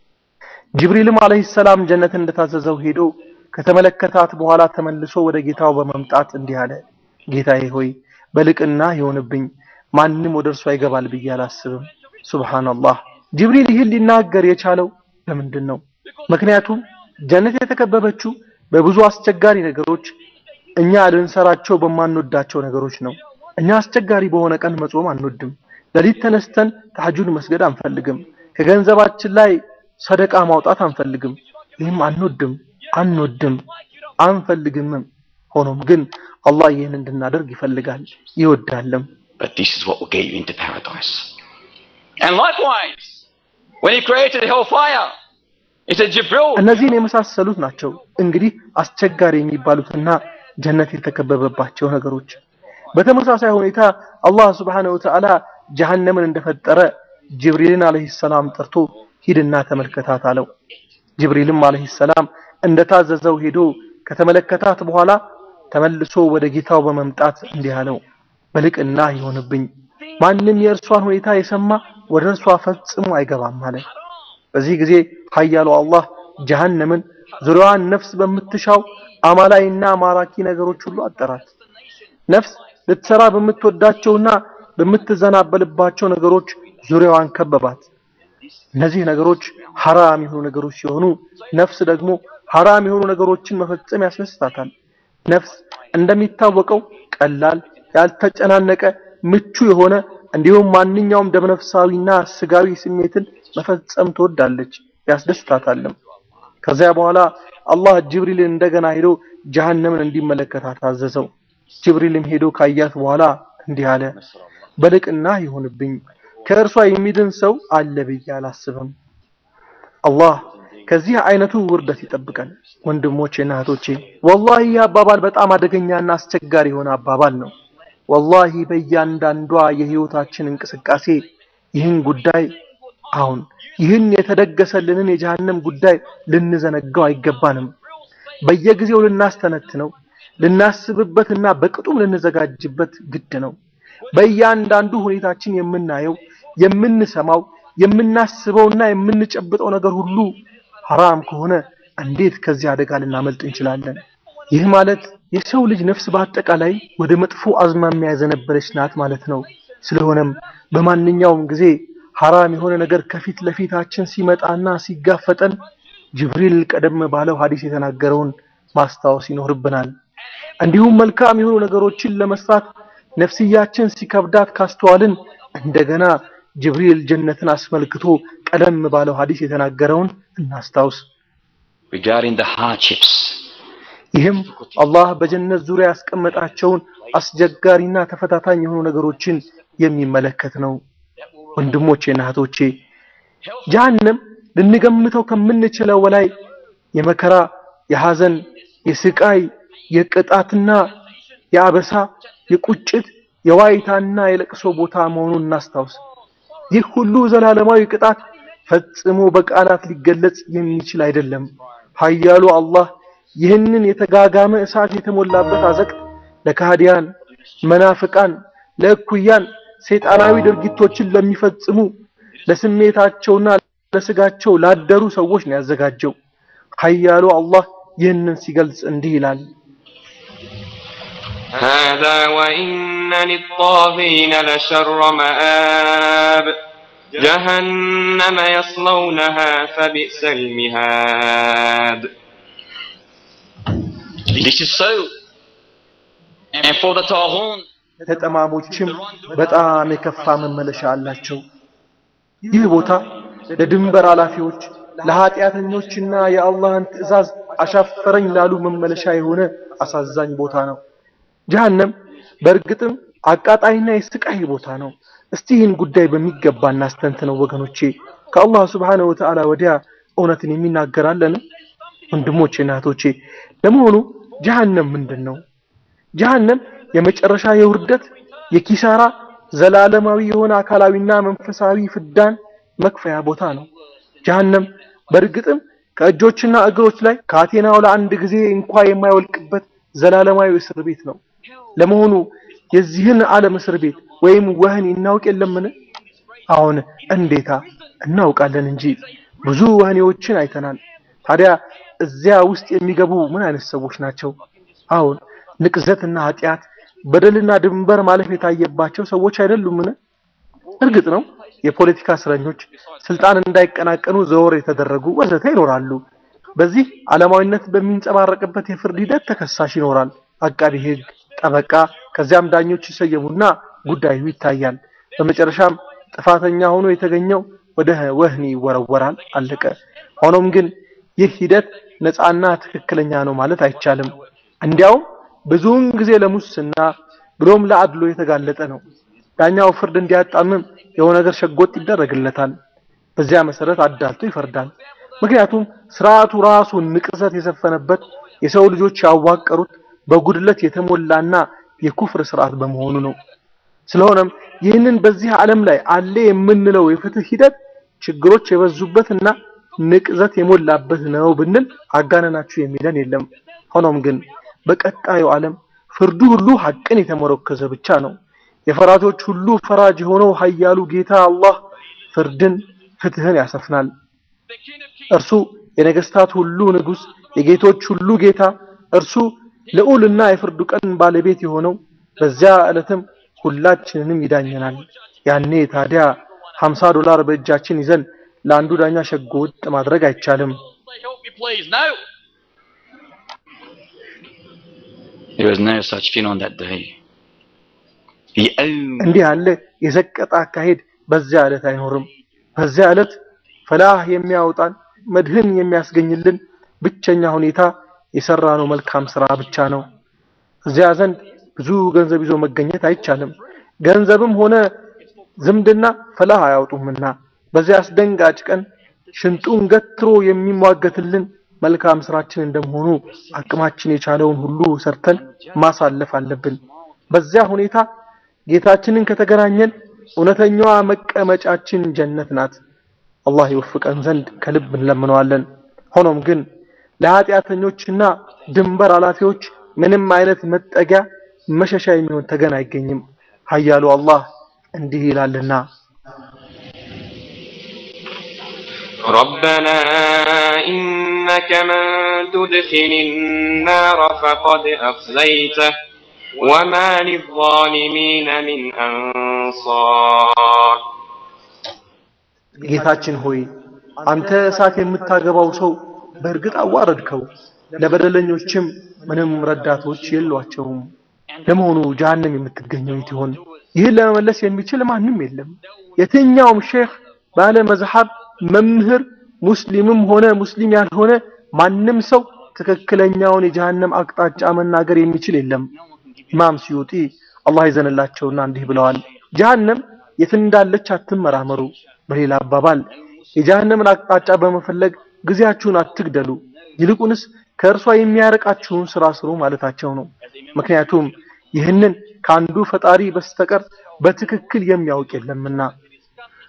ጅብሪልም አለይሂ ሰላም ጀነትን እንደታዘዘው ሄዶ ከተመለከታት በኋላ ተመልሶ ወደ ጌታው በመምጣት እንዲህ አለ፣ ጌታዬ ሆይ በልቅና ይሆንብኝ ማንም ወደ እርሷ ይገባል ብዬ አላስብም። ሱብሃንአላህ። ጅብሪል ይህን ሊናገር የቻለው ለምንድን ነው? ምክንያቱም ጀነት የተከበበችው በብዙ አስቸጋሪ ነገሮች እኛ ልንሰራቸው በማንወዳቸው ነገሮች ነው። እኛ አስቸጋሪ በሆነ ቀን መጾም አንወድም። ሌሊት ተነስተን ተሐጁድ መስገድ አንፈልግም። ከገንዘባችን ላይ ሰደቃ ማውጣት አንፈልግም። ይህም አንወድም አንወድም አንፈልግምም። ሆኖም ግን አላህ ይህን እንድናደርግ ይፈልጋል ይወዳልም። But this is what will get you into paradise. And likewise, when he created hellfire, he said, Jibril, እነዚህን የመሳሰሉት ናቸው እንግዲህ አስቸጋሪ የሚባሉትና ጀነት የተከበበባቸው ነገሮች። በተመሳሳይ ሁኔታ አላህ ሱብሓነሁ ወተዓላ ጀሃነምን እንደፈጠረ ጅብሪልን አለይሂ ሰላም ጠርቶ ሂድና ተመልከታት አለው። ጅብሪልም አለይሂ ሰላም እንደታዘዘው ሄዶ ከተመለከታት በኋላ ተመልሶ ወደ ጌታው በመምጣት እንዲህ አለው፣ በልቅና ይሆንብኝ ማንም የእርሷን ሁኔታ የሰማ ወደ እርሷ ፈጽሞ አይገባም አለ። በዚህ ጊዜ ኃያሉ አላህ ጀሃነምን ዙሪያዋን ነፍስ በምትሻው አማላይና ማራኪ ነገሮች ሁሉ አጠራት። ነፍስ ልትሰራ በምትወዳቸውና በምትዘናበልባቸው ነገሮች ዙሪያዋን ከበባት። እነዚህ ነገሮች ሐራም የሆኑ ነገሮች ሲሆኑ ነፍስ ደግሞ ሐራም የሆኑ ነገሮችን መፈጸም ያስደስታታል። ነፍስ እንደሚታወቀው ቀላል፣ ያልተጨናነቀ፣ ምቹ የሆነ እንዲሁም ማንኛውም ደመነፍሳዊና ስጋዊ ስሜትን መፈጸም ትወዳለች፣ ያስደስታታልም። ከዚያ በኋላ አላህ ጅብሪልን እንደገና ሄዶ ጀሃነምን እንዲመለከታት አዘዘው። ጅብሪልም ሄዶ ካያት በኋላ እንዲህ አለ፣ በልቅና ይሁንብኝ ከእርሷ የሚድን ሰው አለ ብዬ አላስብም። አላህ ከዚህ አይነቱ ውርደት ይጠብቀን። ወንድሞቼና እህቶቼ ወላሂ ይህ አባባል በጣም አደገኛና አስቸጋሪ የሆነ አባባል ነው። ወላሂ በእያንዳንዷ የህይወታችን እንቅስቃሴ ይህን ጉዳይ አሁን ይህን የተደገሰልንን የጀሃነም ጉዳይ ልንዘነጋው አይገባንም። በየጊዜው ልናስተነትነው፣ ልናስብበትና በቅጡም ልንዘጋጅበት ግድ ነው። በእያንዳንዱ ሁኔታችን የምናየው፣ የምንሰማው፣ የምናስበውና የምንጨብጠው ነገር ሁሉ ሐራም ከሆነ እንዴት ከዚህ አደጋ ልናመልጥ እንችላለን? ይህ ማለት የሰው ልጅ ነፍስ በአጠቃላይ ወደ መጥፎ አዝማሚያ ያዘነበለች ናት ማለት ነው። ስለሆነም በማንኛውም ጊዜ ሐራም የሆነ ነገር ከፊት ለፊታችን ሲመጣና ሲጋፈጠን ጅብሪል ቀደም ባለው ሐዲስ የተናገረውን ማስታወስ ይኖርብናል። እንዲሁም መልካም የሆኑ ነገሮችን ለመስራት ነፍስያችን ሲከብዳት ካስተዋልን እንደገና ጅብሪል ጀነትን አስመልክቶ ቀደም ባለው ሐዲስ የተናገረውን እናስታውስ። regarding the hardships, ይህም አላህ በጀነት ዙሪያ ያስቀመጣቸውን አስቸጋሪና ተፈታታኝ የሆኑ ነገሮችን የሚመለከት ነው። ወንድሞቼና እህቶቼ ጀሃነም ልንገምተው ከምንችለው በላይ የመከራ፣ የሐዘን፣ የስቃይ፣ የቅጣትና የአበሳ፣ የቁጭት፣ የዋይታና የለቅሶ ቦታ መሆኑን እናስታውስ። ይህ ሁሉ ዘላለማዊ ቅጣት ፈጽሞ በቃላት ሊገለጽ የሚችል አይደለም። ኃያሉ አላህ ይህንን የተጋጋመ እሳት የተሞላበት አዘቅት ለካህዲያን፣ መናፍቃን፣ ለእኩያን ሰይጣናዊ ድርጊቶችን ለሚፈጽሙ ለስሜታቸውና ለስጋቸው ላደሩ ሰዎች ነው ያዘጋጀው። ኃያሉ አላህ ይህንን ሲገልጽ እንዲህ ይላል። هذا وإن للطاغين لشر مآب جهنم يصلونها فبئس المهاد This is so. And for the Taghun, ተጠማሞችም በጣም የከፋ መመለሻ አላቸው። ይህ ቦታ ለድንበር ኃላፊዎች ለኃጢአተኞችና የአላህን ትዕዛዝ አሻፈረኝ ላሉ መመለሻ የሆነ አሳዛኝ ቦታ ነው። ጀሃነም በእርግጥም አቃጣይና የስቃይ ቦታ ነው። እስቲ ይህን ጉዳይ በሚገባ እናስተንትነው ወገኖቼ። ከአላህ ሱብሓነሁ ወተዓላ ወዲያ እውነትን የሚናገራለን? ወንድሞቼ እና እህቶቼ፣ ለመሆኑ ጀሃነም ምንድን ነው? ጀሃነም የመጨረሻ የውርደት የኪሳራ ዘላለማዊ የሆነ አካላዊና መንፈሳዊ ፍዳን መክፈያ ቦታ ነው። ጀሃነም በእርግጥም ከእጆችና እግሮች ላይ ካቴናው ለአንድ ጊዜ እንኳ የማይወልቅበት ዘላለማዊ እስር ቤት ነው። ለመሆኑ የዚህን ዓለም እስር ቤት ወይም ወህኒ እናውቅ የለምን? አሁን እንዴታ እናውቃለን እንጂ ብዙ ወህኒዎችን አይተናል። ታዲያ እዚያ ውስጥ የሚገቡ ምን አይነት ሰዎች ናቸው? አሁን ንቅዘትና ኃጢአት፣ በደልና ድንበር ማለፍ የታየባቸው ሰዎች አይደሉምን? እርግጥ ነው የፖለቲካ እስረኞች፣ ስልጣን እንዳይቀናቀኑ ዘወር የተደረጉ ወዘተ ይኖራሉ። በዚህ ዓለማዊነት በሚንጸባረቅበት የፍርድ ሂደት ተከሳሽ ይኖራል፣ አቃቢ ሕግ፣ ጠበቃ፣ ከዚያም ዳኞች ይሰየሙና ጉዳዩ ይታያል። በመጨረሻም ጥፋተኛ ሆኖ የተገኘው ወደ ወህኒ ይወረወራል። አለቀ። ሆኖም ግን ይህ ሂደት ነፃና ትክክለኛ ነው ማለት አይቻልም። እንዲያውም ብዙውን ጊዜ ለሙስና ብሎም ለአድሎ የተጋለጠ ነው። ዳኛው ፍርድ እንዲያጣምም የሆነ ነገር ሸጎጥ ይደረግለታል። በዚያ መሰረት አዳልቶ ይፈርዳል። ምክንያቱም ስርዓቱ ራሱ ንቅሰት የሰፈነበት የሰው ልጆች ያዋቀሩት በጉድለት የተሞላና የኩፍር ስርዓት በመሆኑ ነው። ስለሆነም ይህንን በዚህ ዓለም ላይ አለ የምንለው የፍትህ ሂደት ችግሮች የበዙበትና ንቅዘት የሞላበት ነው ብንል አጋነናችሁ የሚለን የለም። ሆኖም ግን በቀጣዩ ዓለም ፍርዱ ሁሉ ሐቅን የተመረኮዘ ብቻ ነው። የፈራጆች ሁሉ ፈራጅ የሆነው ኃያሉ ጌታ አላህ ፍርድን፣ ፍትህን ያሰፍናል። እርሱ የነገስታት ሁሉ ንጉስ፣ የጌቶች ሁሉ ጌታ፣ እርሱ ልዑልና የፍርዱ ቀን ባለቤት የሆነው በዚያ ዕለትም ሁላችንንም ይዳኘናል። ያኔ ታዲያ 50 ዶላር በእጃችን ይዘን ለአንዱ ዳኛ ሸጎጥ ማድረግ አይቻልም። Say, help me please. No. There was no such thing on that day. The only እንዲህ ያለ የዘቀጠ አካሄድ በዚያ ዕለት አይኖርም። በዚያ ዕለት ፈላህ የሚያወጣን መድህን የሚያስገኝልን ብቸኛ ሁኔታ የሰራነው መልካም ስራ ብቻ ነው። እዚያ ዘንድ ብዙ ገንዘብ ይዞ መገኘት አይቻልም። ገንዘብም ሆነ ዝምድና ፈላህ አያወጡምና በዚያ አስደንጋጭ ቀን ሽንጡን ገትሮ የሚሟገትልን መልካም ስራችን እንደመሆኑ አቅማችን የቻለውን ሁሉ ሰርተን ማሳለፍ አለብን። በዚያ ሁኔታ ጌታችንን ከተገናኘን እውነተኛዋ መቀመጫችን ጀነት ናት። አላህ ይወፍቀን ዘንድ ከልብ እንለምነዋለን። ሆኖም ግን ለኃጢአተኞችና ድንበር ኃላፊዎች ምንም አይነት መጠጊያ መሸሻ የሚሆን ተገን አይገኝም። ኃያሉ አላህ እንዲህ ይላልና ربنا إنك من تدخل النار فقد أخزيته وما للظالمين من أنصار ጌታችን ሆይ አንተ እሳት የምታገባው ሰው በእርግጥ አዋረድከው፣ ለበደለኞችም ምንም ረዳቶች የሏቸውም። ለመሆኑ ጀሃነም የምትገኘው የት ይሆን? ይህን ለመመለስ የሚችል ማንም የለም። የትኛውም ሼህ ባለ መዝሐብ መምህር ሙስሊምም ሆነ ሙስሊም ያልሆነ ማንም ሰው ትክክለኛውን የጀሃነም አቅጣጫ መናገር የሚችል የለም። ኢማም ሲዩጢ አላህ ይዘንላቸውና እንዲህ ብለዋል። ጀሃነም የት እንዳለች አትመራመሩ። በሌላ አባባል የጀሃነምን አቅጣጫ በመፈለግ ጊዜያችሁን አትግደሉ፣ ይልቁንስ ከእርሷ የሚያርቃችሁን ስራ ስሩ ማለታቸው ነው። ምክንያቱም ይህንን ከአንዱ ፈጣሪ በስተቀር በትክክል የሚያውቅ የለምና።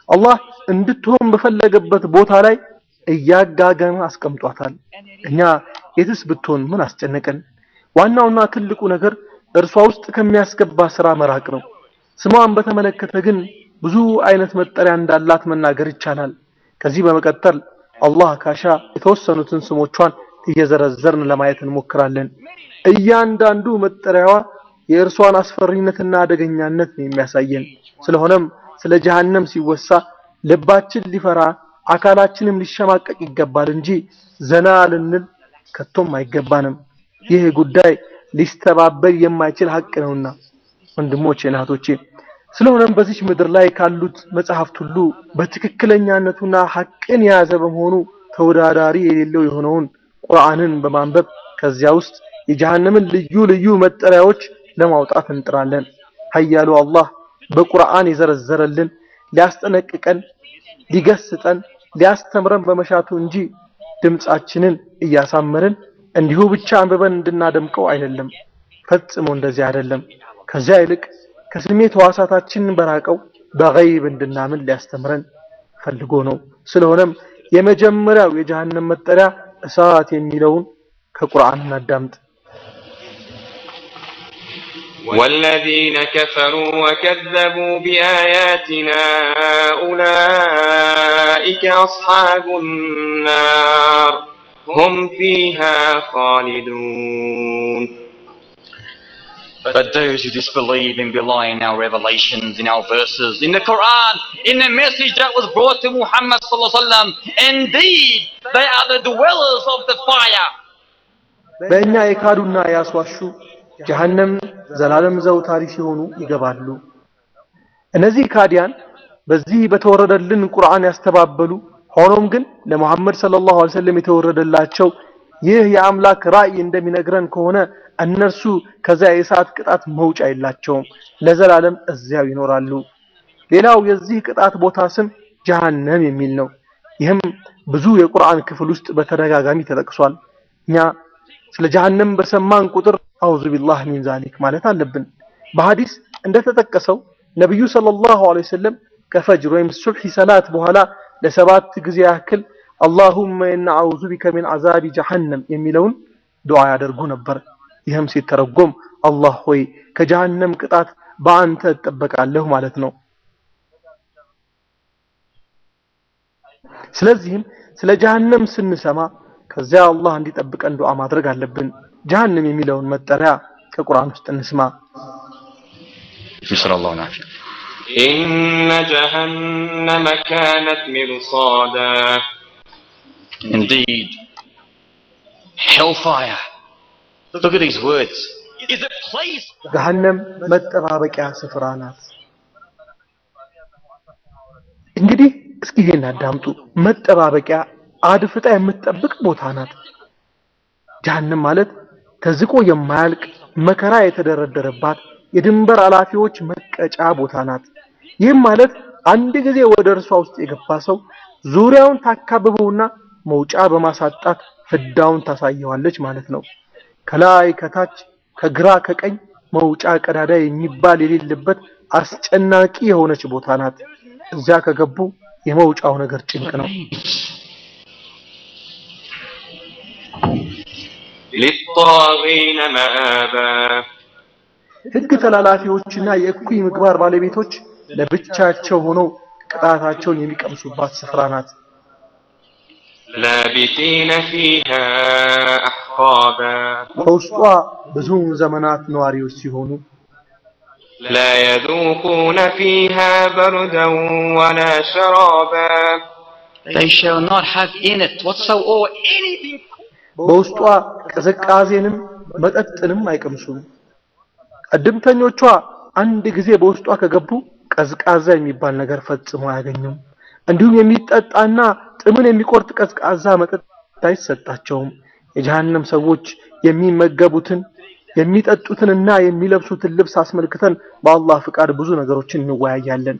አላህ እንድትሆን በፈለገበት ቦታ ላይ እያጋገመ አስቀምጧታል። እኛ የትስ ብትሆን ምን አስጨነቀን? ዋናውና ትልቁ ነገር እርሷ ውስጥ ከሚያስገባ ስራ መራቅ ነው። ስሟን በተመለከተ ግን ብዙ አይነት መጠሪያ እንዳላት መናገር ይቻላል። ከዚህ በመቀጠል አላህ ካሻ የተወሰኑትን ስሞቿን እየዘረዘርን ለማየት እንሞክራለን። እያንዳንዱ መጠሪያዋ የእርሷን አስፈሪነትና አደገኛነት ነው የሚያሳየን። ስለሆነም ስለ ጀሃነም ሲወሳ ልባችን ሊፈራ አካላችንም ሊሸማቀቅ ይገባል እንጂ ዘና ልንል ከቶም አይገባንም። ይህ ጉዳይ ሊስተባበል የማይችል ሀቅ ነውና ወንድሞቼ፣ እናቶቼ ስለሆነም በዚች ምድር ላይ ካሉት መጽሐፍት ሁሉ በትክክለኛነቱና ሐቅን የያዘ በመሆኑ ተወዳዳሪ የሌለው የሆነውን ቁርአንን በማንበብ ከዚያ ውስጥ የጀሃነምን ልዩ ልዩ መጠሪያዎች ለማውጣት እንጥራለን። ኃያሉ አላህ በቁርአን የዘረዘረልን ሊያስጠነቅቀን፣ ሊገስጠን፣ ሊያስተምረን በመሻቱ እንጂ ድምፃችንን እያሳመርን እንዲሁ ብቻ አንብበን እንድናደምቀው አይደለም። ፈጽሞ እንደዚህ አይደለም። ከዚያ ይልቅ ከስሜት ሕዋሳታችን በራቀው በገይብ እንድናምን ሊያስተምረን ፈልጎ ነው። ስለሆነም የመጀመሪያው የጀሃነም መጠሪያ እሳት የሚለውን ከቁርአን እናዳምጥ። والذين كفروا وكذبوا بآياتنا أولئك أصحاب النار هم فيها خالدون But those who disbelieve and belie in our revelations, in our verses, in the Quran, in the message that was brought to Muhammad sallallahu alaihi wasallam, indeed they are the dwellers of the fire. በእኛ የካዱና ያስዋሹ ጀሃነም ዘላለም ዘውታሪ ሲሆኑ ይገባሉ። እነዚህ ካዲያን በዚህ በተወረደልን ቁርአን ያስተባበሉ ሆኖም ግን ለሙሐመድ ሰለላሁ ዐለይሂ ወሰለም የተወረደላቸው ይህ የአምላክ ራእይ እንደሚነግረን ከሆነ እነርሱ ከዚያ የእሳት ቅጣት መውጫ የላቸውም፣ ለዘላለም እዚያው ይኖራሉ። ሌላው የዚህ ቅጣት ቦታ ስም ጀሃነም የሚል ነው። ይህም ብዙ የቁርአን ክፍል ውስጥ በተደጋጋሚ ተጠቅሷል። እኛ ስለ ጀሃነም በሰማን ቁጥር አውዙ ቢላህ ሚን ዛሊክ ማለት አለብን። በሐዲስ እንደተጠቀሰው ነብዩ ሰለላሁ ዐለይሂ ወሰለም ከፈጅር ወይም ሱብሒ ሰላት በኋላ ለሰባት ጊዜ ያክል አላሁመ ኢና አዑዙ ቢከ ሚን አዛቢ ጀሃነም የሚለውን ዱዓ ያደርጉ ነበር። ይህም ሲተረጎም አላህ ሆይ ከጀሃነም ቅጣት በአንተ እጠበቃለሁ ማለት ነው። ስለዚህም ስለ ጀሃነም ስንሰማ ከዚያ አላህ እንዲጠብቀን ዱዓ ማድረግ አለብን። ጀሃነም የሚለውን መጠሪያ ከቁርአን ውስጥ እንስማ። نسأل الله العافية. إن جهنم كانت مرصادا Indeed, hellfire. Look at these words. Is a place ገሃነም መጠባበቂያ ስፍራ ናት። እንግዲህ እስኪ ይሄን አዳምጡ። መጠባበቂያ አድፍጣ የምትጠብቅ ቦታ ናት። ጀሃነም ማለት ተዝቆ የማያልቅ መከራ የተደረደረባት የድንበር ኃላፊዎች መቀጫ ቦታ ናት። ይህም ማለት አንድ ጊዜ ወደ እርሷ ውስጥ የገባ ሰው ዙሪያውን ታካብበውና መውጫ በማሳጣት ፍዳውን ታሳየዋለች ማለት ነው። ከላይ ከታች ከግራ ከቀኝ መውጫ ቀዳዳ የሚባል የሌለበት አስጨናቂ የሆነች ቦታ ናት። እዚያ ከገቡ የመውጫው ነገር ጭንቅ ነው። للطاغين مآبا ሕግ ተላላፊዎችና የእኩይ ምግባር ባለቤቶች ለብቻቸው ሆነው ቅጣታቸውን የሚቀምሱባት ስፍራ ናት። لابثين فيها أحقابا በውስጧ ብዙ ዘመናት ነዋሪዎች ሲሆኑ لا يذوقون فيها بردا ولا شرابا they shall not have in it whatsoever anything በውስጧ ቅዝቃዜንም መጠጥንም አይቀምሱም። ቀድምተኞቿ አንድ ጊዜ በውስጧ ከገቡ ቀዝቃዛ የሚባል ነገር ፈጽሞ አያገኙም። እንዲሁም የሚጠጣና ጥምን የሚቆርጥ ቀዝቃዛ መጠጥ አይሰጣቸውም። የጀሃነም ሰዎች የሚመገቡትን የሚጠጡትንና የሚለብሱትን ልብስ አስመልክተን በአላህ ፍቃድ ብዙ ነገሮችን እንወያያለን።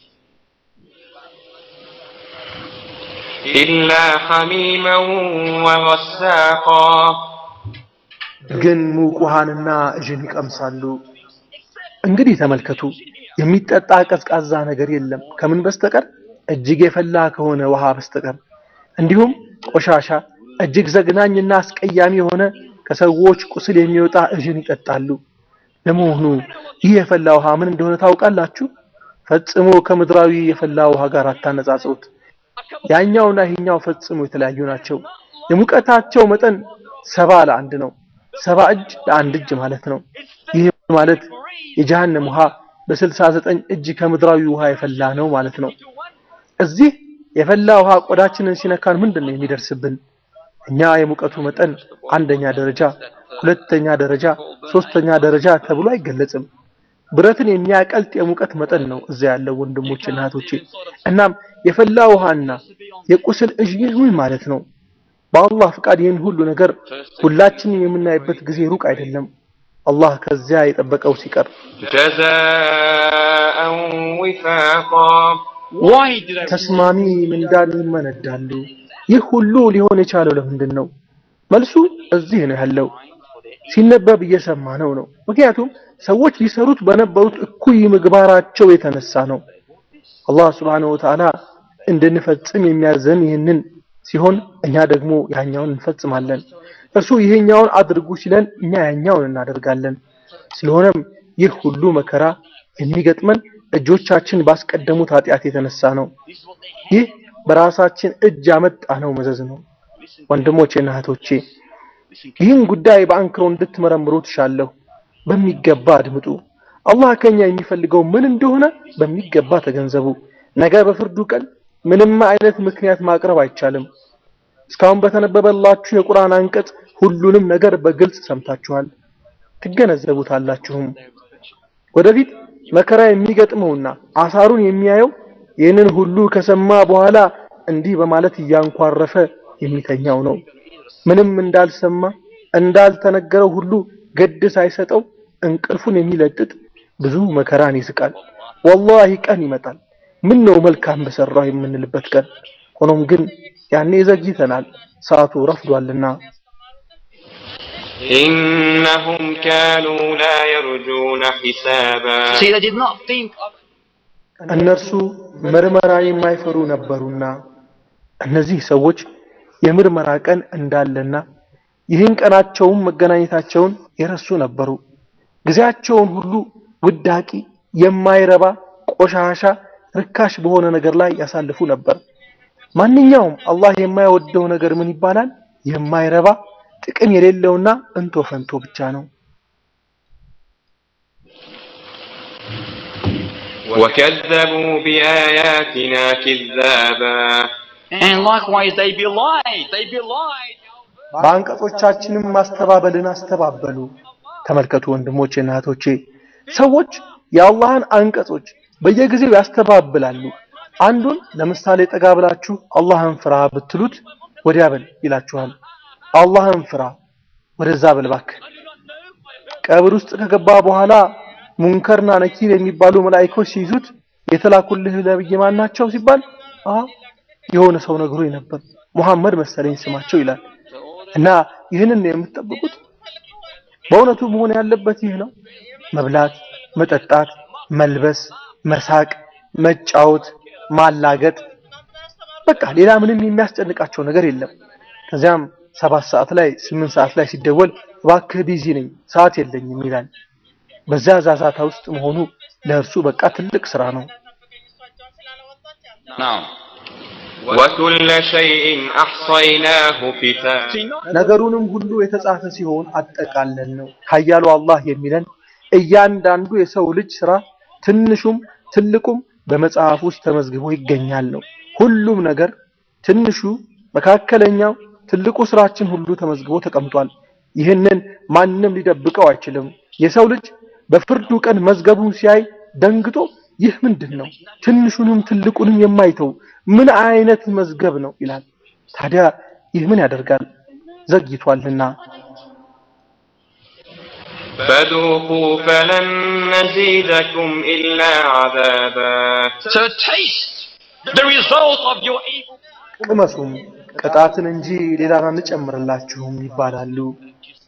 إلا حميما وغساقا ግን ሙቅ ውሃንና እዥን ይቀምሳሉ። እንግዲህ ተመልከቱ፣ የሚጠጣ ቀዝቃዛ ነገር የለም ከምን በስተቀር እጅግ የፈላ ከሆነ ውሃ በስተቀር እንዲሁም ቆሻሻ እጅግ ዘግናኝና አስቀያሚ የሆነ ከሰዎች ቁስል የሚወጣ እዥን ይጠጣሉ። ለመሆኑ ይህ የፈላ ውሃ ምን እንደሆነ ታውቃላችሁ? ፈጽሞ ከምድራዊ የፈላ ውሃ ጋር አታነጻጽሩት። ያኛውና ይሄኛው ፈጽሞ የተለያዩ ናቸው። የሙቀታቸው መጠን ሰባ ለአንድ ነው። ሰባ እጅ ለአንድ እጅ ማለት ነው። ይህ ማለት የጀሃነም ውሃ በስልሳ ዘጠኝ እጅ ከምድራዊ ውሃ የፈላ ነው ማለት ነው። እዚህ የፈላ ውሃ ቆዳችንን ሲነካን ምንድን ነው የሚደርስብን? እኛ የሙቀቱ መጠን አንደኛ ደረጃ፣ ሁለተኛ ደረጃ፣ ሶስተኛ ደረጃ ተብሎ አይገለጽም። ብረትን የሚያቀልጥ የሙቀት መጠን ነው እዚያ ያለው ወንድሞች እና እህቶቼ። እናም የፈላ ውሃና የቁስል እዥ ምን ማለት ነው? በአላህ ፍቃድ ይህን ሁሉ ነገር ሁላችንም የምናይበት ጊዜ ሩቅ አይደለም። አላህ ከዚያ የጠበቀው ሲቀር جزاء وفاقا Why did I ተስማሚ ምንዳን ይመነዳሉ። ይህ ሁሉ ሊሆን የቻለው ለምንድን ነው? መልሱ እዚህ ነው ያለው። ሲነበብ እየሰማ ነው ነው። ምክንያቱም ሰዎች ሊሰሩት በነበሩት እኩይ ምግባራቸው የተነሳ ነው። አላህ Subhanahu Wa Ta'ala እንድንፈጽም የሚያዘን ይህንን ሲሆን እኛ ደግሞ ያኛውን እንፈጽማለን። እርሱ ይሄኛውን አድርጉ ሲለን እኛ ያኛውን እናደርጋለን። ስለሆነም ይህ ሁሉ መከራ የሚገጥመን እጆቻችን ባስቀደሙት ኃጢአት የተነሳ ነው። ይህ በራሳችን እጅ ያመጣ ነው መዘዝ ነው። ወንድሞቼና እህቶቼ ይህን ጉዳይ በአንክሮ እንድትመረምሩ ትሻለሁ። በሚገባ አድምጡ። አላህ ከኛ የሚፈልገው ምን እንደሆነ በሚገባ ተገንዘቡ። ነገ በፍርዱ ቀን ምንም አይነት ምክንያት ማቅረብ አይቻልም። እስካሁን በተነበበላችሁ የቁርአን አንቀጽ ሁሉንም ነገር በግልጽ ሰምታችኋል፣ ትገነዘቡታላችሁም። ወደፊት መከራ የሚገጥመውና አሳሩን የሚያየው ይህንን ሁሉ ከሰማ በኋላ እንዲህ በማለት እያንኳረፈ የሚተኛው ነው። ምንም እንዳልሰማ እንዳልተነገረው ሁሉ ገድ ሳይሰጠው እንቅልፉን የሚለጥጥ ብዙ መከራን ይስቃል። ወላሂ ቀን ይመጣል፣ ምን ነው መልካም በሰራው የምንልበት ቀን። ሆኖም ግን ያኔ ዘግይተናል፣ ሰዓቱ ረፍዷልና። إنهم كانوا لا يرجون حسابا See, they did not think of እነርሱ ምርመራ የማይፈሩ ነበሩና እነዚህ ሰዎች የምርመራ ቀን እንዳለና ይህን ቀናቸውን መገናኘታቸውን የረሱ ነበሩ። ጊዜያቸውን ሁሉ ውዳቂ፣ የማይረባ ቆሻሻ፣ ርካሽ በሆነ ነገር ላይ ያሳልፉ ነበር። ማንኛውም አላህ የማይወደው ነገር ምን ይባላል? የማይረባ ጥቅም የሌለውና እንቶ ፈንቶ ብቻ ነው። وكذبوا بآياتنا كذابا And likewise, they belied. They belied. በአንቀጾቻችንም ማስተባበልን አስተባበሉ። ተመልከቱ ወንድሞቼ እና እህቶቼ፣ ሰዎች የአላህን አንቀጾች በየጊዜው ያስተባብላሉ። አንዱን ለምሳሌ ጠጋ ብላችሁ አላህን ፍራ ብትሉት ወዲያ በል ይላችኋል። አላህን ፍራ ወደዛ በል እባክህ። ቀብር ውስጥ ከገባ በኋላ ሙንከርና ነኪር የሚባሉ መላእክቶች ሲይዙት የተላኩልህ ነብይ ማን ናቸው ሲባል አ የሆነ ሰው ነግሮኝ ነበር ሙሐመድ መሰለኝ ስማቸው ይላል። እና ይህንን ነው የምትጠብቁት? በእውነቱ መሆን ያለበት ይህ ነው። መብላት፣ መጠጣት፣ መልበስ፣ መሳቅ፣ መጫወት፣ ማላገጥ በቃ ሌላ ምንም የሚያስጨንቃቸው ነገር የለም። ከዚያም ሰባት ሰዓት ላይ ስምንት ሰዓት ላይ ሲደወል እባክህ ቢዚ ነኝ ሰዓት የለኝም ይላል። በዚያ ዛዛታ ውስጥ መሆኑ ለእርሱ በቃ ትልቅ ስራ ነው። Now, وكل شيء أحصيناه كتابا see, not ነገሩንም ሁሉ የተጻፈ ሲሆን አጠቃለን ነው። ኃያሉ አላህ የሚለን እያንዳንዱ የሰው ልጅ ስራ ትንሹም ትልቁም በመጽሐፍ ውስጥ ተመዝግቦ ይገኛል ነው። ሁሉም ነገር ትንሹ፣ መካከለኛው፣ ትልቁ ስራችን ሁሉ ተመዝግቦ ተቀምጧል። ይህንን ማንም ሊደብቀው አይችልም። የሰው ልጅ በፍርዱ ቀን መዝገቡን ሲያይ ደንግጦ ይህ ምንድን ነው? ትንሹንም ትልቁንም የማይተው ምን አይነት መዝገብ ነው ይላል። ታዲያ ይህ ምን ያደርጋል? ዘግይቷልና። فذوقوا فلن نزيدكم إلا عذابا so taste the result of your evil. ቅመሱም ቅጣትን እንጂ ሌላን አንጨምርላችሁም ይባላሉ።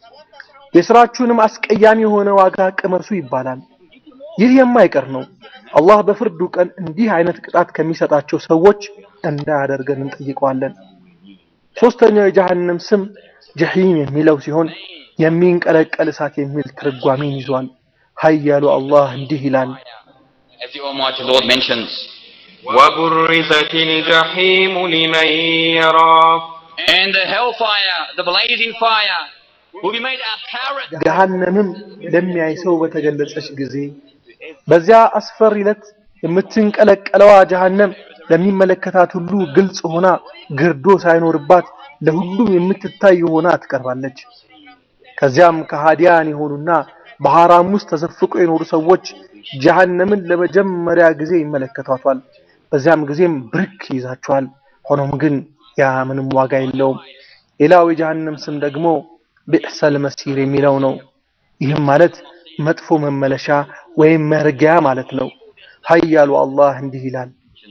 የስራችሁንም አስቀያሚ የሆነ ዋጋ ቅመሱ ይባላል። ይህ የማይቀር ነው። አላህ በፍርዱ ቀን እንዲህ አይነት ቅጣት ከሚሰጣቸው ሰዎች እንዳያደርገን እንጠይቀዋለን። ሶስተኛው የጀሃነም ስም ጀሂም የሚለው ሲሆን የሚንቀለቀል እሳት የሚል ትርጓሜን ይዟል። ኃያሉ አላህ እንዲህ ይላል፣ As the Almighty Lord mentions, وبرزت الجحيم لمن يراه and the hellfire, the blazing fire, will be made apparent. ገሃነምም ለሚያይ ሰው በተገለጸች ጊዜ በዚያ አስፈሪ ዕለት የምትንቀለቀለዋ ጀሃነም ለሚመለከታት ሁሉ ግልጽ ሆና ግርዶ ሳይኖርባት ለሁሉም የምትታይ ሆና ትቀርባለች። ከዚያም ከሃዲያን የሆኑና በሐራም ውስጥ ተዘፍቀው የኖሩ ሰዎች ጀሃነምን ለመጀመሪያ ጊዜ ይመለከቷታል። በዚያም ጊዜም ብርክ ይይዛቸዋል። ሆኖም ግን ያ ምንም ዋጋ የለውም። ሌላው የጀሃነም ስም ደግሞ ቢዕሰል መሲር የሚለው ነው። ይህም ማለት መጥፎ መመለሻ ወይም መርጊያ ማለት ነው። ኃያሉ አላህ እንዲህ ይላል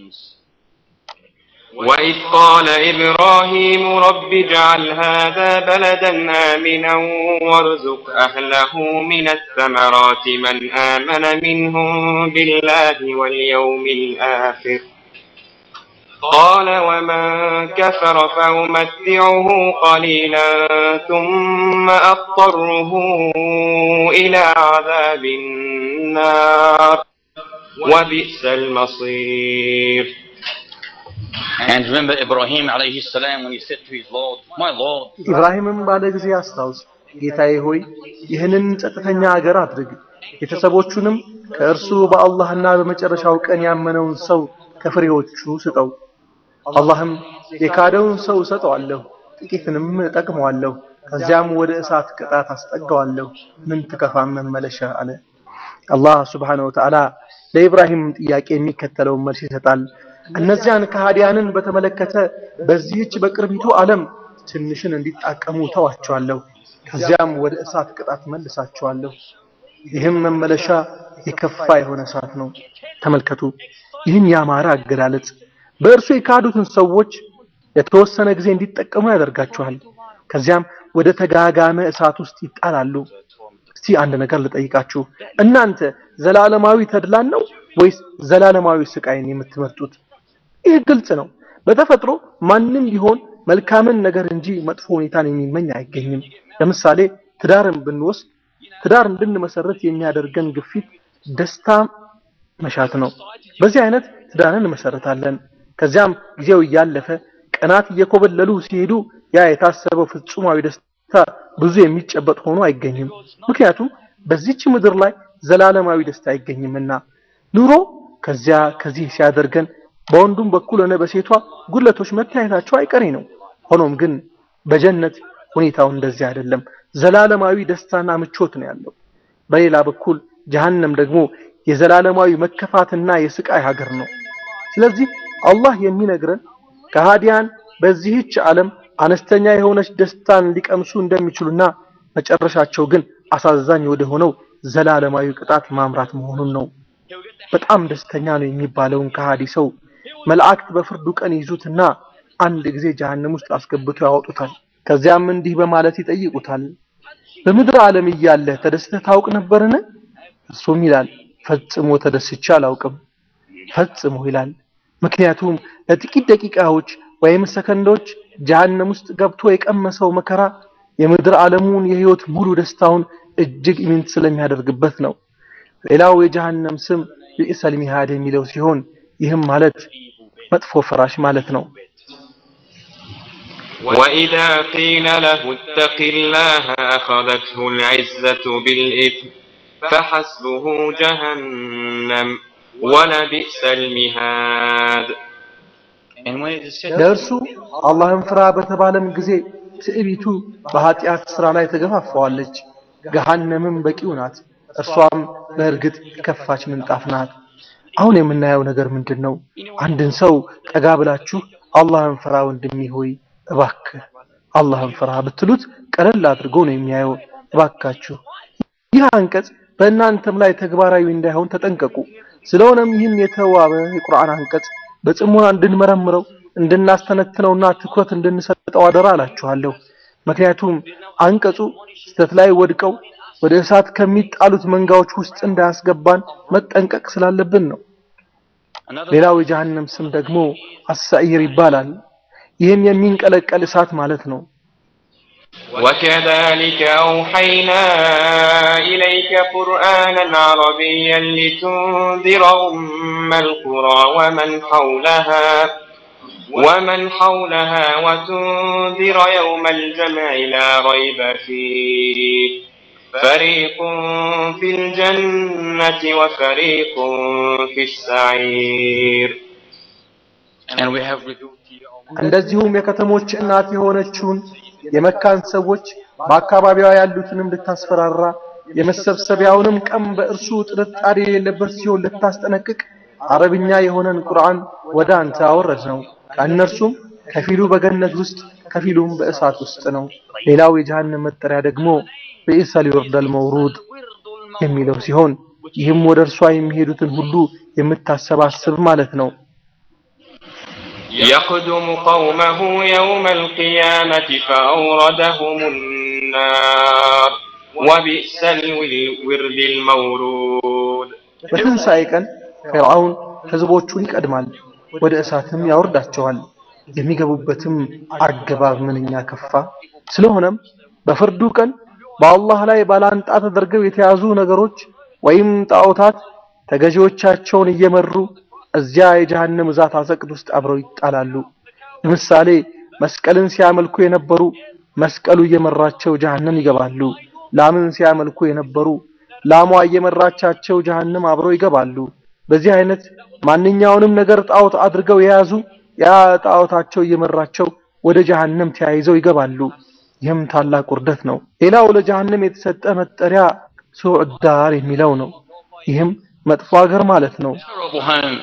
وإذ قال إبراهيم رب اجعل هذا بلدا آمنا وارزق أهله من الثمرات من آمن منهم بالله واليوم الآخر قال ومن كفر فأمتعه قليلا ثم أضطره إلى عذاب النار وبئس المصير And remember Ibrahim alayhi salam when he said to his Lord, My Lord, ኢብራሂምም ባለ ጊዜ አስታውስ፣ ጌታዬ ሆይ ይህንን ጸጥተኛ አገር አድርግ፣ ቤተሰቦቹንም ከእርሱ በአላህና በመጨረሻው ቀን ያመነውን ሰው ከፍሬዎቹ ስጠው። አላህም የካደውን ሰው እሰጠዋለሁ፣ ጥቂትንም እጠቅመዋለሁ፣ ከዚያም ወደ እሳት ቅጣት አስጠጋዋለሁ፣ ምን ትከፋም መመለሻ አለ። አላህ ሱብሓነሁ ወተዓላ ለኢብራሂም ጥያቄ የሚከተለውን መልስ ይሰጣል። እነዚያን ከሃዲያንን በተመለከተ በዚህች በቅርቢቱ ዓለም ትንሽን እንዲጣቀሙ ተዋቸዋለሁ፣ ከዚያም ወደ እሳት ቅጣት መልሳቸዋለሁ። ይህም መመለሻ የከፋ የሆነ እሳት ነው። ተመልከቱ ይህን ያማረ አገላለጽ በእርሱ የካዱትን ሰዎች ለተወሰነ ጊዜ እንዲጠቀሙ ያደርጋቸዋል። ከዚያም ወደ ተጋጋመ እሳት ውስጥ ይጣላሉ። እስቲ አንድ ነገር ልጠይቃችሁ፣ እናንተ ዘላለማዊ ተድላን ነው ወይስ ዘላለማዊ ስቃይን የምትመርጡት? ይህ ግልጽ ነው። በተፈጥሮ ማንም ቢሆን መልካምን ነገር እንጂ መጥፎ ሁኔታን የሚመኝ አይገኝም። ለምሳሌ ትዳርን ብንወስድ ትዳር እንድንመሰረት የሚያደርገን ግፊት ደስታ መሻት ነው። በዚህ አይነት ትዳርን እንመሰረታለን። ከዚያም ጊዜው እያለፈ ቀናት እየኮበለሉ ሲሄዱ ያ የታሰበው ፍጹማዊ ደስታ ብዙ የሚጨበጥ ሆኖ አይገኝም። ምክንያቱም በዚች ምድር ላይ ዘላለማዊ ደስታ አይገኝምና ኑሮ ከዚያ ከዚህ ሲያደርገን በወንዱም በኩል ሆነ በሴቷ ጉድለቶች መታየታቸው አይቀሬ ነው። ሆኖም ግን በጀነት ሁኔታው እንደዚህ አይደለም። ዘላለማዊ ደስታና ምቾት ነው ያለው። በሌላ በኩል ጀሃነም ደግሞ የዘላለማዊ መከፋትና የስቃይ ሀገር ነው። ስለዚህ አላህ የሚነግረን ከሃዲያን በዚህች ዓለም አነስተኛ የሆነች ደስታን ሊቀምሱ እንደሚችሉና መጨረሻቸው ግን አሳዛኝ ወደ ሆነው ዘላለማዊ ቅጣት ማምራት መሆኑን ነው። በጣም ደስተኛ ነው የሚባለውን ከሃዲ ሰው መላእክት በፍርዱ ቀን ይዙትና አንድ ጊዜ ጀሃነም ውስጥ አስገብተው ያወጡታል። ከዚያም እንዲህ በማለት ይጠይቁታል፣ በምድር ዓለም እያለህ ተደስተህ ታውቅ ነበርን? እርሱም ይላል ፈጽሞ ተደስቼ አላውቅም። ፈጽሞ ይላል። ምክንያቱም ለጥቂት ደቂቃዎች ወይም ሰከንዶች ጀሃነም ውስጥ ገብቶ የቀመሰው መከራ የምድር ዓለሙን የህይወት ሙሉ ደስታውን እጅግ ኢምንት ስለሚያደርግበት ነው። ሌላው የጀሃነም ስም ቢእሰል ሚሃድ የሚለው ሲሆን ይህም ማለት መጥፎ ፍራሽ ማለት ነው። وإذا قيل له اتق الله أخذته العزة بالإثم فحسبه جهنم ولبئس المهاد and when it is said, ለእርሱ አላህን ፍራ በተባለም ጊዜ ትዕቢቱ በኃጢአት ስራ ላይ ተገፋፋዋለች። ገሃነምም በቂው ናት። እርሷም በእርግጥ የከፋች ምንጣፍ ናት። አሁን የምናየው ነገር ምንድን ነው? አንድን ሰው ጠጋ ብላችሁ አላህን ፍራ ወንድሜ ሆይ እባክህ አላህን ፍራ ብትሉት ቀለል አድርጎ ነው የሚያየው። እባካችሁ ይህ አንቀጽ በእናንተም ላይ ተግባራዊ እንዳይሆን ተጠንቀቁ። ስለሆነም ይህን የተዋበ የቁርአን አንቀጽ በጽሞና እንድንመረምረው እንድናስተነትነውና ትኩረት እንድንሰጠው አደራ እላችኋለሁ። ምክንያቱም አንቀጹ ስህተት ላይ ወድቀው ወደ እሳት ከሚጣሉት መንጋዎች ውስጥ እንዳያስገባን መጠንቀቅ ስላለብን ነው። Another ሌላው የጀሃነም ስም ደግሞ አሳኢር ይባላል። ይህም የሚንቀለቀል እሳት ማለት ነው። وكذلك أوحينا إليك قرآنا عربيا لتنذر أم القرى ومن حولها ومن حولها وتنذر يوم الجمع لا ريب فيه فريق في الجنة وفريق في السعير and we have revealed to you እንደዚሁም የከተሞች እናት የሆነችውን የመካን ሰዎች በአካባቢዋ ያሉትንም ልታስፈራራ የመሰብሰቢያውንም ቀን በእርሱ ጥርጣሬ የሌለበት ሲሆን ልታስጠነቅቅ አረብኛ የሆነን ቁርአን ወደ አንተ አወረድ ነው። ከእነርሱም ከፊሉ በገነት ውስጥ ከፊሉም በእሳት ውስጥ ነው። ሌላው የጀሃነም መጠሪያ ደግሞ ብኢሰል ይወርዳል መውሩድ የሚለው ሲሆን ይህም ወደ እርሷ የሚሄዱትን ሁሉ የምታሰባስብ ማለት ነው። يقدم قومه يوم القيامة فأوردهم النار وبئس الورد المورود በትንሣኤ ቀን ፊርዓውን ህዝቦቹን ይቀድማል፣ ወደ እሳትም ያወርዳቸዋል። የሚገቡበትም አገባብ ምንኛ ከፋ። ስለሆነም በፍርዱ ቀን በአላህ ላይ ባላንጣ ተደርገው የተያዙ ነገሮች ወይም ጣዖታት ተገዢዎቻቸውን እየመሩ እዚያ የጀሃነም እሳት አዘቅት ውስጥ አብረው ይጣላሉ። ለምሳሌ መስቀልን ሲያመልኩ የነበሩ መስቀሉ እየመራቸው ጀሃነም ይገባሉ። ላምን ሲያመልኩ የነበሩ ላሟ እየመራቻቸው ጀሃነም አብረው ይገባሉ። በዚህ አይነት ማንኛውንም ነገር ጣዖት አድርገው የያዙ ያ ጣዖታቸው እየመራቸው ወደ ጀሃነም ተያይዘው ይገባሉ። ይህም ታላቅ ውርደት ነው። ሌላው ለጀሃነም የተሰጠ መጠሪያ ሱዕ ዳር የሚለው ነው። ይህም መጥፎ ሀገር ማለት ነው። terrible home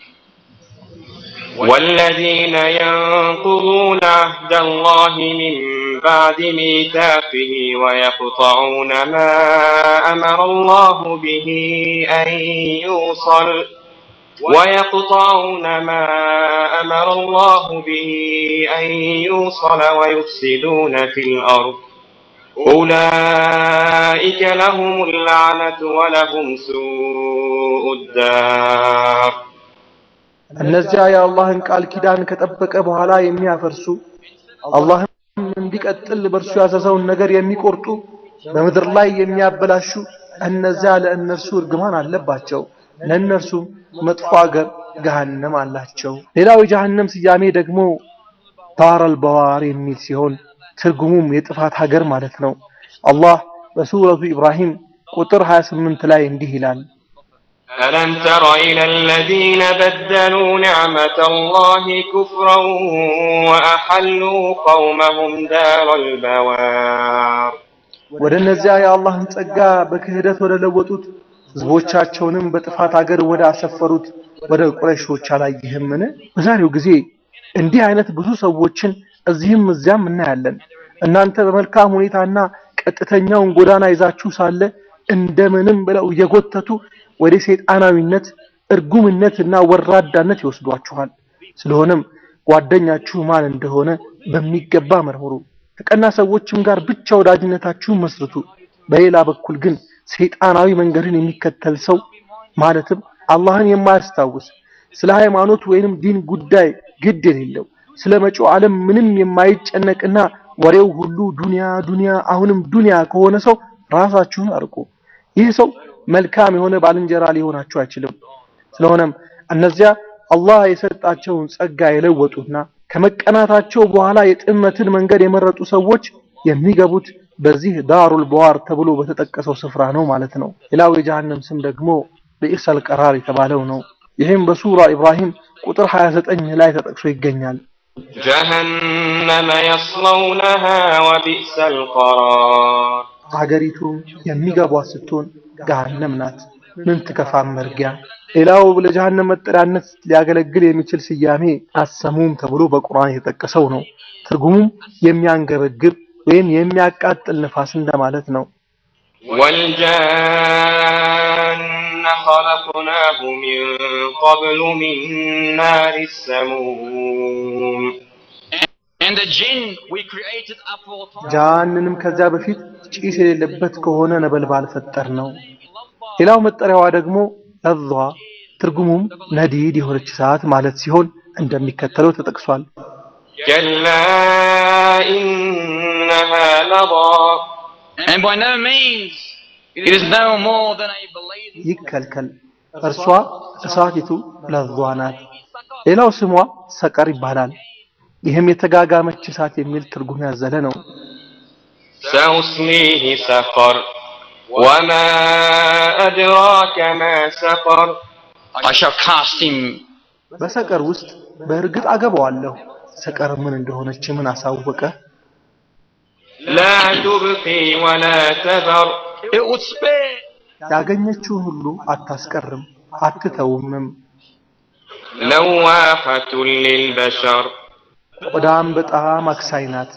والذين ينقضون عهد الله من بعد ميثاقه ويقطعون ما أمر الله به أن يوصل ويقطعون ما أمر الله به أن يوصل ويفسدون في الأرض أولئك لهم اللعنة ولهم سوء الدار እነዚያ የአላህን ቃል ኪዳን ከጠበቀ በኋላ የሚያፈርሱ አላህም እንዲቀጥል በእርሱ ያዘዘውን ነገር የሚቆርጡ በምድር ላይ የሚያበላሹ እነዚያ ለእነርሱ እርግማን አለባቸው፣ ለእነርሱም መጥፎ አገር ገሃነም አላቸው። ሌላው የጀሃነም ስያሜ ደግሞ ዳረል በዋር የሚል ሲሆን ትርጉሙም የጥፋት ሀገር ማለት ነው። አላህ በሱረቱ ኢብራሂም ቁጥር 28 ላይ እንዲህ ይላል ألم تر إلى الذين بدلوا نعمة الله كفرا وأحلوا قومهم دار البوار ወደ እነዚያ የአላህን ጸጋ በክህደት ወደ ለወጡት ህዝቦቻቸውንም በጥፋት አገር ወደ አሰፈሩት ወደ ቁረይሾች አላየህምን? በዛሬው ጊዜ እንዲህ አይነት ብዙ ሰዎችን እዚህም እዚያም እናያለን። እናንተ በመልካም ሁኔታና ቀጥተኛውን ጎዳና ይዛችሁ ሳለ እንደምንም ብለው እየጎተቱ ወደ ሰይጣናዊነት፣ እርጉምነትና ወራዳነት ይወስዷችኋል። ስለሆነም ጓደኛችሁ ማን እንደሆነ በሚገባ መርምሩ። ከቀና ሰዎችም ጋር ብቻ ወዳጅነታችሁን መስርቱ። በሌላ በኩል ግን ሰይጣናዊ መንገድን የሚከተል ሰው ማለትም አላህን የማያስታውስ ስለ ሃይማኖት ወይንም ዲን ጉዳይ ግድ የሌለው ስለ መጪው ዓለም ምንም የማይጨነቅና ወሬው ሁሉ ዱንያ ዱንያ አሁንም ዱንያ ከሆነ ሰው ራሳችሁን አርቁ። ይህ ሰው መልካም የሆነ ባልንጀራ ሊሆናችሁ አይችልም። ስለሆነም እነዚያ አላህ የሰጣቸውን ጸጋ የለወጡና ከመቀናታቸው በኋላ የጥመትን መንገድ የመረጡ ሰዎች የሚገቡት በዚህ ዳሩል በዋር ተብሎ በተጠቀሰው ስፍራ ነው ማለት ነው። ሌላው የጀሃነም ስም ደግሞ ብኢሰል ቀራር የተባለው ነው። ይህም በሱራ ኢብራሂም ቁጥር 29 ላይ ተጠቅሶ ይገኛል። جهنم يصلونها وبئس القرار ሀገሪቱም የሚገቧት ስትሆን ገሃነም ናት። ምን ትከፋም መርጊያ። ሌላው ለጀሃነም መጠሪያነት ሊያገለግል የሚችል ስያሜ አሰሙም ተብሎ በቁርአን የተጠቀሰው ነው። ትርጉሙም የሚያንገበግብ ወይም የሚያቃጥል ንፋስ እንደማለት ነው። والجان خلقناه من قبل من نار السموم and the jinn we created aforetime ጃሃንንም ከዚያ በፊት ጭስ የሌለበት ከሆነ ነበልባል ፈጠር ነው። ሌላው መጠሪያዋ ደግሞ ለዟ ትርጉሙም ነዲድ የሆነች እሳት ማለት ሲሆን እንደሚከተለው ተጠቅሷል። كلا إنها لظى And by no means it is no more than a blazing ይከልከል እርሷ እሳቲቱ ለዟ ናት። ሌላው ስሟ ሰቀር ይባላል። ይህም የተጋጋመች እሳት የሚል ትርጉም ያዘለ ነው። سأصليه سقر وما أدراك ما سقر I shall cast him በሰቀር ውስጥ በእርግጥ አገባዋለሁ። ሰቀር ምን እንደሆነች ምን አሳወቀ? لا تبقي ولا تذر it would spare ያገኘችውን ሁሉ አታስቀርም አትተውምም። لواحة للبشر ቆዳም በጣም አክሳይ ናት።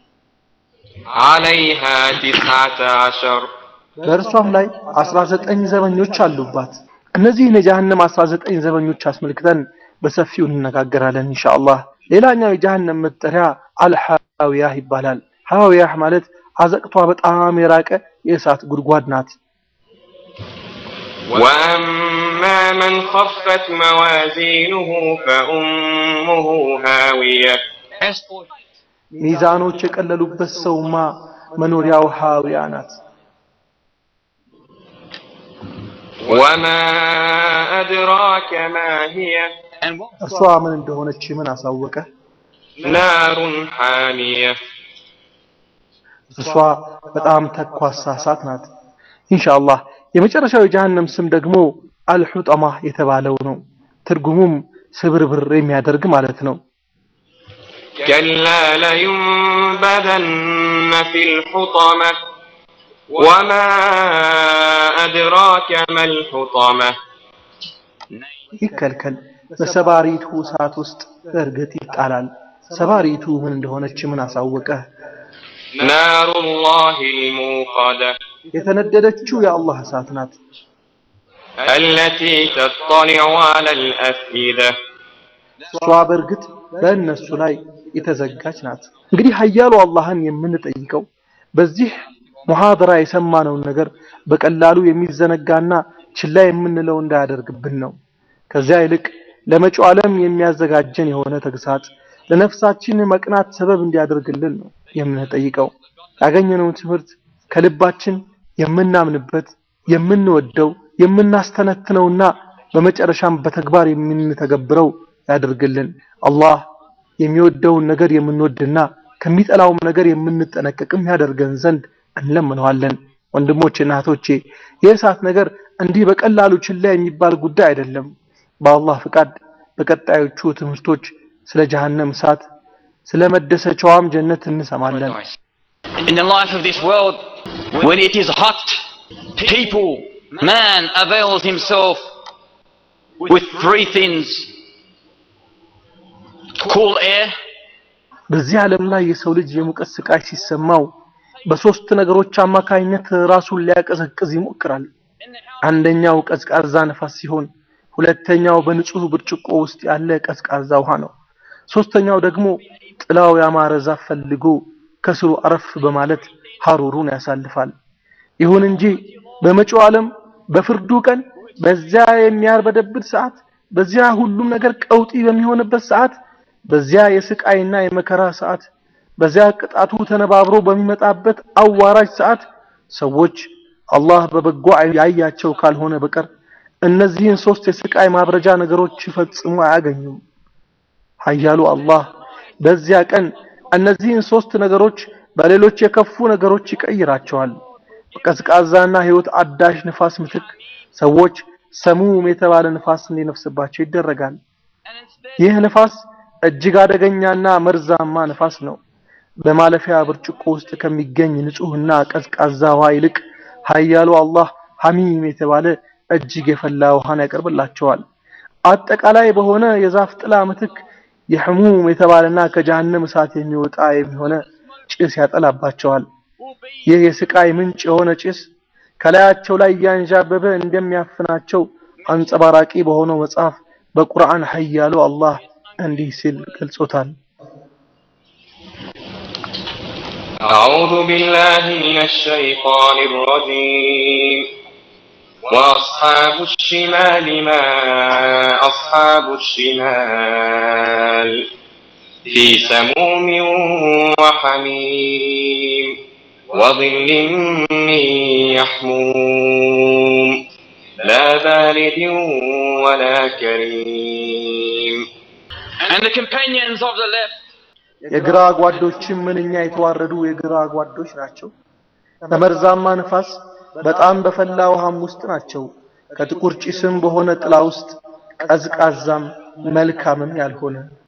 عليها تسعة عشر በእርሷም ላይ 19 ዘበኞች አሉባት። እነዚህን የጀሃነም 19 ዘበኞች አስመልክተን በሰፊው እንነጋገራለን ኢንሻአላህ። ሌላኛው የጀሃነም መጠሪያ አልሐዊያህ ይባላል። ሐዊያህ ማለት አዘቅቷ በጣም የራቀ የእሳት ጉድጓድ ናት። وأما من خفت موازينه فأمه هاوية as for ሚዛኖች የቀለሉበት ሰውማ መኖሪያው ሐዊያ ናት። وما أدراك ما هي and what እርሷ ምን እንደሆነች ምን አሳወቀ? نار حامية እርሷ በጣም ተኳሳ እሳት ናት። ኢንሻአላህ የመጨረሻው የጀሃነም ስም ደግሞ አልሑጠማ የተባለው ነው። ትርጉሙም ስብርብር የሚያደርግ ማለት ነው። كلا لينبذن في الحطمة وما أدراك ما الحطمة ይከልከል በሰባሪቱ እሳት ውስጥ በእርግጥ ይጣላል። ሰባሪቱ ምን እንደሆነች ምን አሳወቀ? نار الله الموقدة የተነደደችው የአላህ እሳት ናት። التي تطلع على الأفئدة እሷ በእርግጥ በእነሱ ላይ የተዘጋች ናት። እንግዲህ ኃያሉ አላህን የምንጠይቀው በዚህ ሙሐደራ የሰማነውን ነገር በቀላሉ የሚዘነጋና ችላ የምንለው እንዳያደርግብን ነው። ከዚያ ይልቅ ለመጪው ዓለም የሚያዘጋጀን የሆነ ተግሳጽ ለነፍሳችን መቅናት ሰበብ እንዲያደርግልን ነው የምንጠይቀው። ያገኘነውን ትምህርት ከልባችን የምናምንበት የምንወደው የምናስተነትነውና በመጨረሻም በተግባር የምንተገብረው ያደርግልን። አላህ የሚወደውን ነገር የምንወድና ከሚጠላውም ነገር የምንጠነቀቅም ያደርገን ዘንድ እንለምነዋለን። ወንድሞቼና እህቶቼ የእሳት ነገር እንዲህ በቀላሉ ችላ የሚባል ጉዳይ አይደለም። በአላህ ፍቃድ በቀጣዮቹ ትምህርቶች ስለ ጀሃነም እሳት ስለ መደሰቻዋም ጀነት እንሰማለን። in the life of this world when it is hot people man avails himself with three things cool air በዚህ ዓለም ላይ የሰው ልጅ የሙቀት ስቃይ ሲሰማው በሶስት ነገሮች አማካኝነት ራሱን ሊያቀዘቅዝ ይሞክራል። አንደኛው ቀዝቃዛ ነፋስ ሲሆን፣ ሁለተኛው በንጹህ ብርጭቆ ውስጥ ያለ ቀዝቃዛ ውሃ ነው። ሶስተኛው ደግሞ ጥላው ያማረ ዛፍ ፈልጎ ከስሩ አረፍ በማለት ሐሩሩን ያሳልፋል። ይሁን እንጂ በመጪው ዓለም በፍርዱ ቀን በዚያ የሚያርበደብድ ሰዓት፣ በዚያ ሁሉም ነገር ቀውጢ በሚሆንበት ሰዓት፣ በዚያ የስቃይና የመከራ ሰዓት፣ በዚያ ቅጣቱ ተነባብሮ በሚመጣበት አዋራጅ ሰዓት ሰዎች አላህ በበጎ ያያቸው ካልሆነ በቀር እነዚህን ሶስት የስቃይ ማብረጃ ነገሮች ፈጽሞ አያገኙም። ኃያሉ አላህ በዚያ ቀን እነዚህን ሶስት ነገሮች በሌሎች የከፉ ነገሮች ይቀይራቸዋል። በቀዝቃዛና ሕይወት አዳሽ ንፋስ ምትክ ሰዎች ሰሙም የተባለ ንፋስ እንዲነፍስባቸው ይደረጋል። ይህ ንፋስ እጅግ አደገኛና መርዛማ ንፋስ ነው። በማለፊያ ብርጭቆ ውስጥ ከሚገኝ ንጹህና ቀዝቃዛ ውሃ ይልቅ ኃያሉ አላህ ሐሚም የተባለ እጅግ የፈላ ውሃን ያቀርብላቸዋል። አጠቃላይ በሆነ የዛፍ ጥላ ምትክ የሕሙም የተባለና ከጀሃነም እሳት የሚወጣ የሚሆነ ጭስ ያጠላባቸዋል። ይህ የስቃይ ምንጭ የሆነ ጭስ ከላያቸው ላይ እያንዣበበ እንደሚያፍናቸው አንጸባራቂ በሆነው መጽሐፍ በቁርአን ኃያሉ አላህ እንዲህ ሲል ገልጾታል። أعوذ بالله من الشيطان الرجيم وأصحاب الشمال ما أصحاب الشمال في سموم وحميم وظل من يحموم لا بارد ولا كريم And the companions of the left የግራ ጓዶችም ምንኛ የተዋረዱ የግራ ጓዶች ናቸው። በመርዛማ ንፋስ በጣም በፈላ ውሃም ውስጥ ናቸው። ከጥቁር ጭስም በሆነ ጥላ ውስጥ ቀዝቃዛም መልካምም ያልሆነ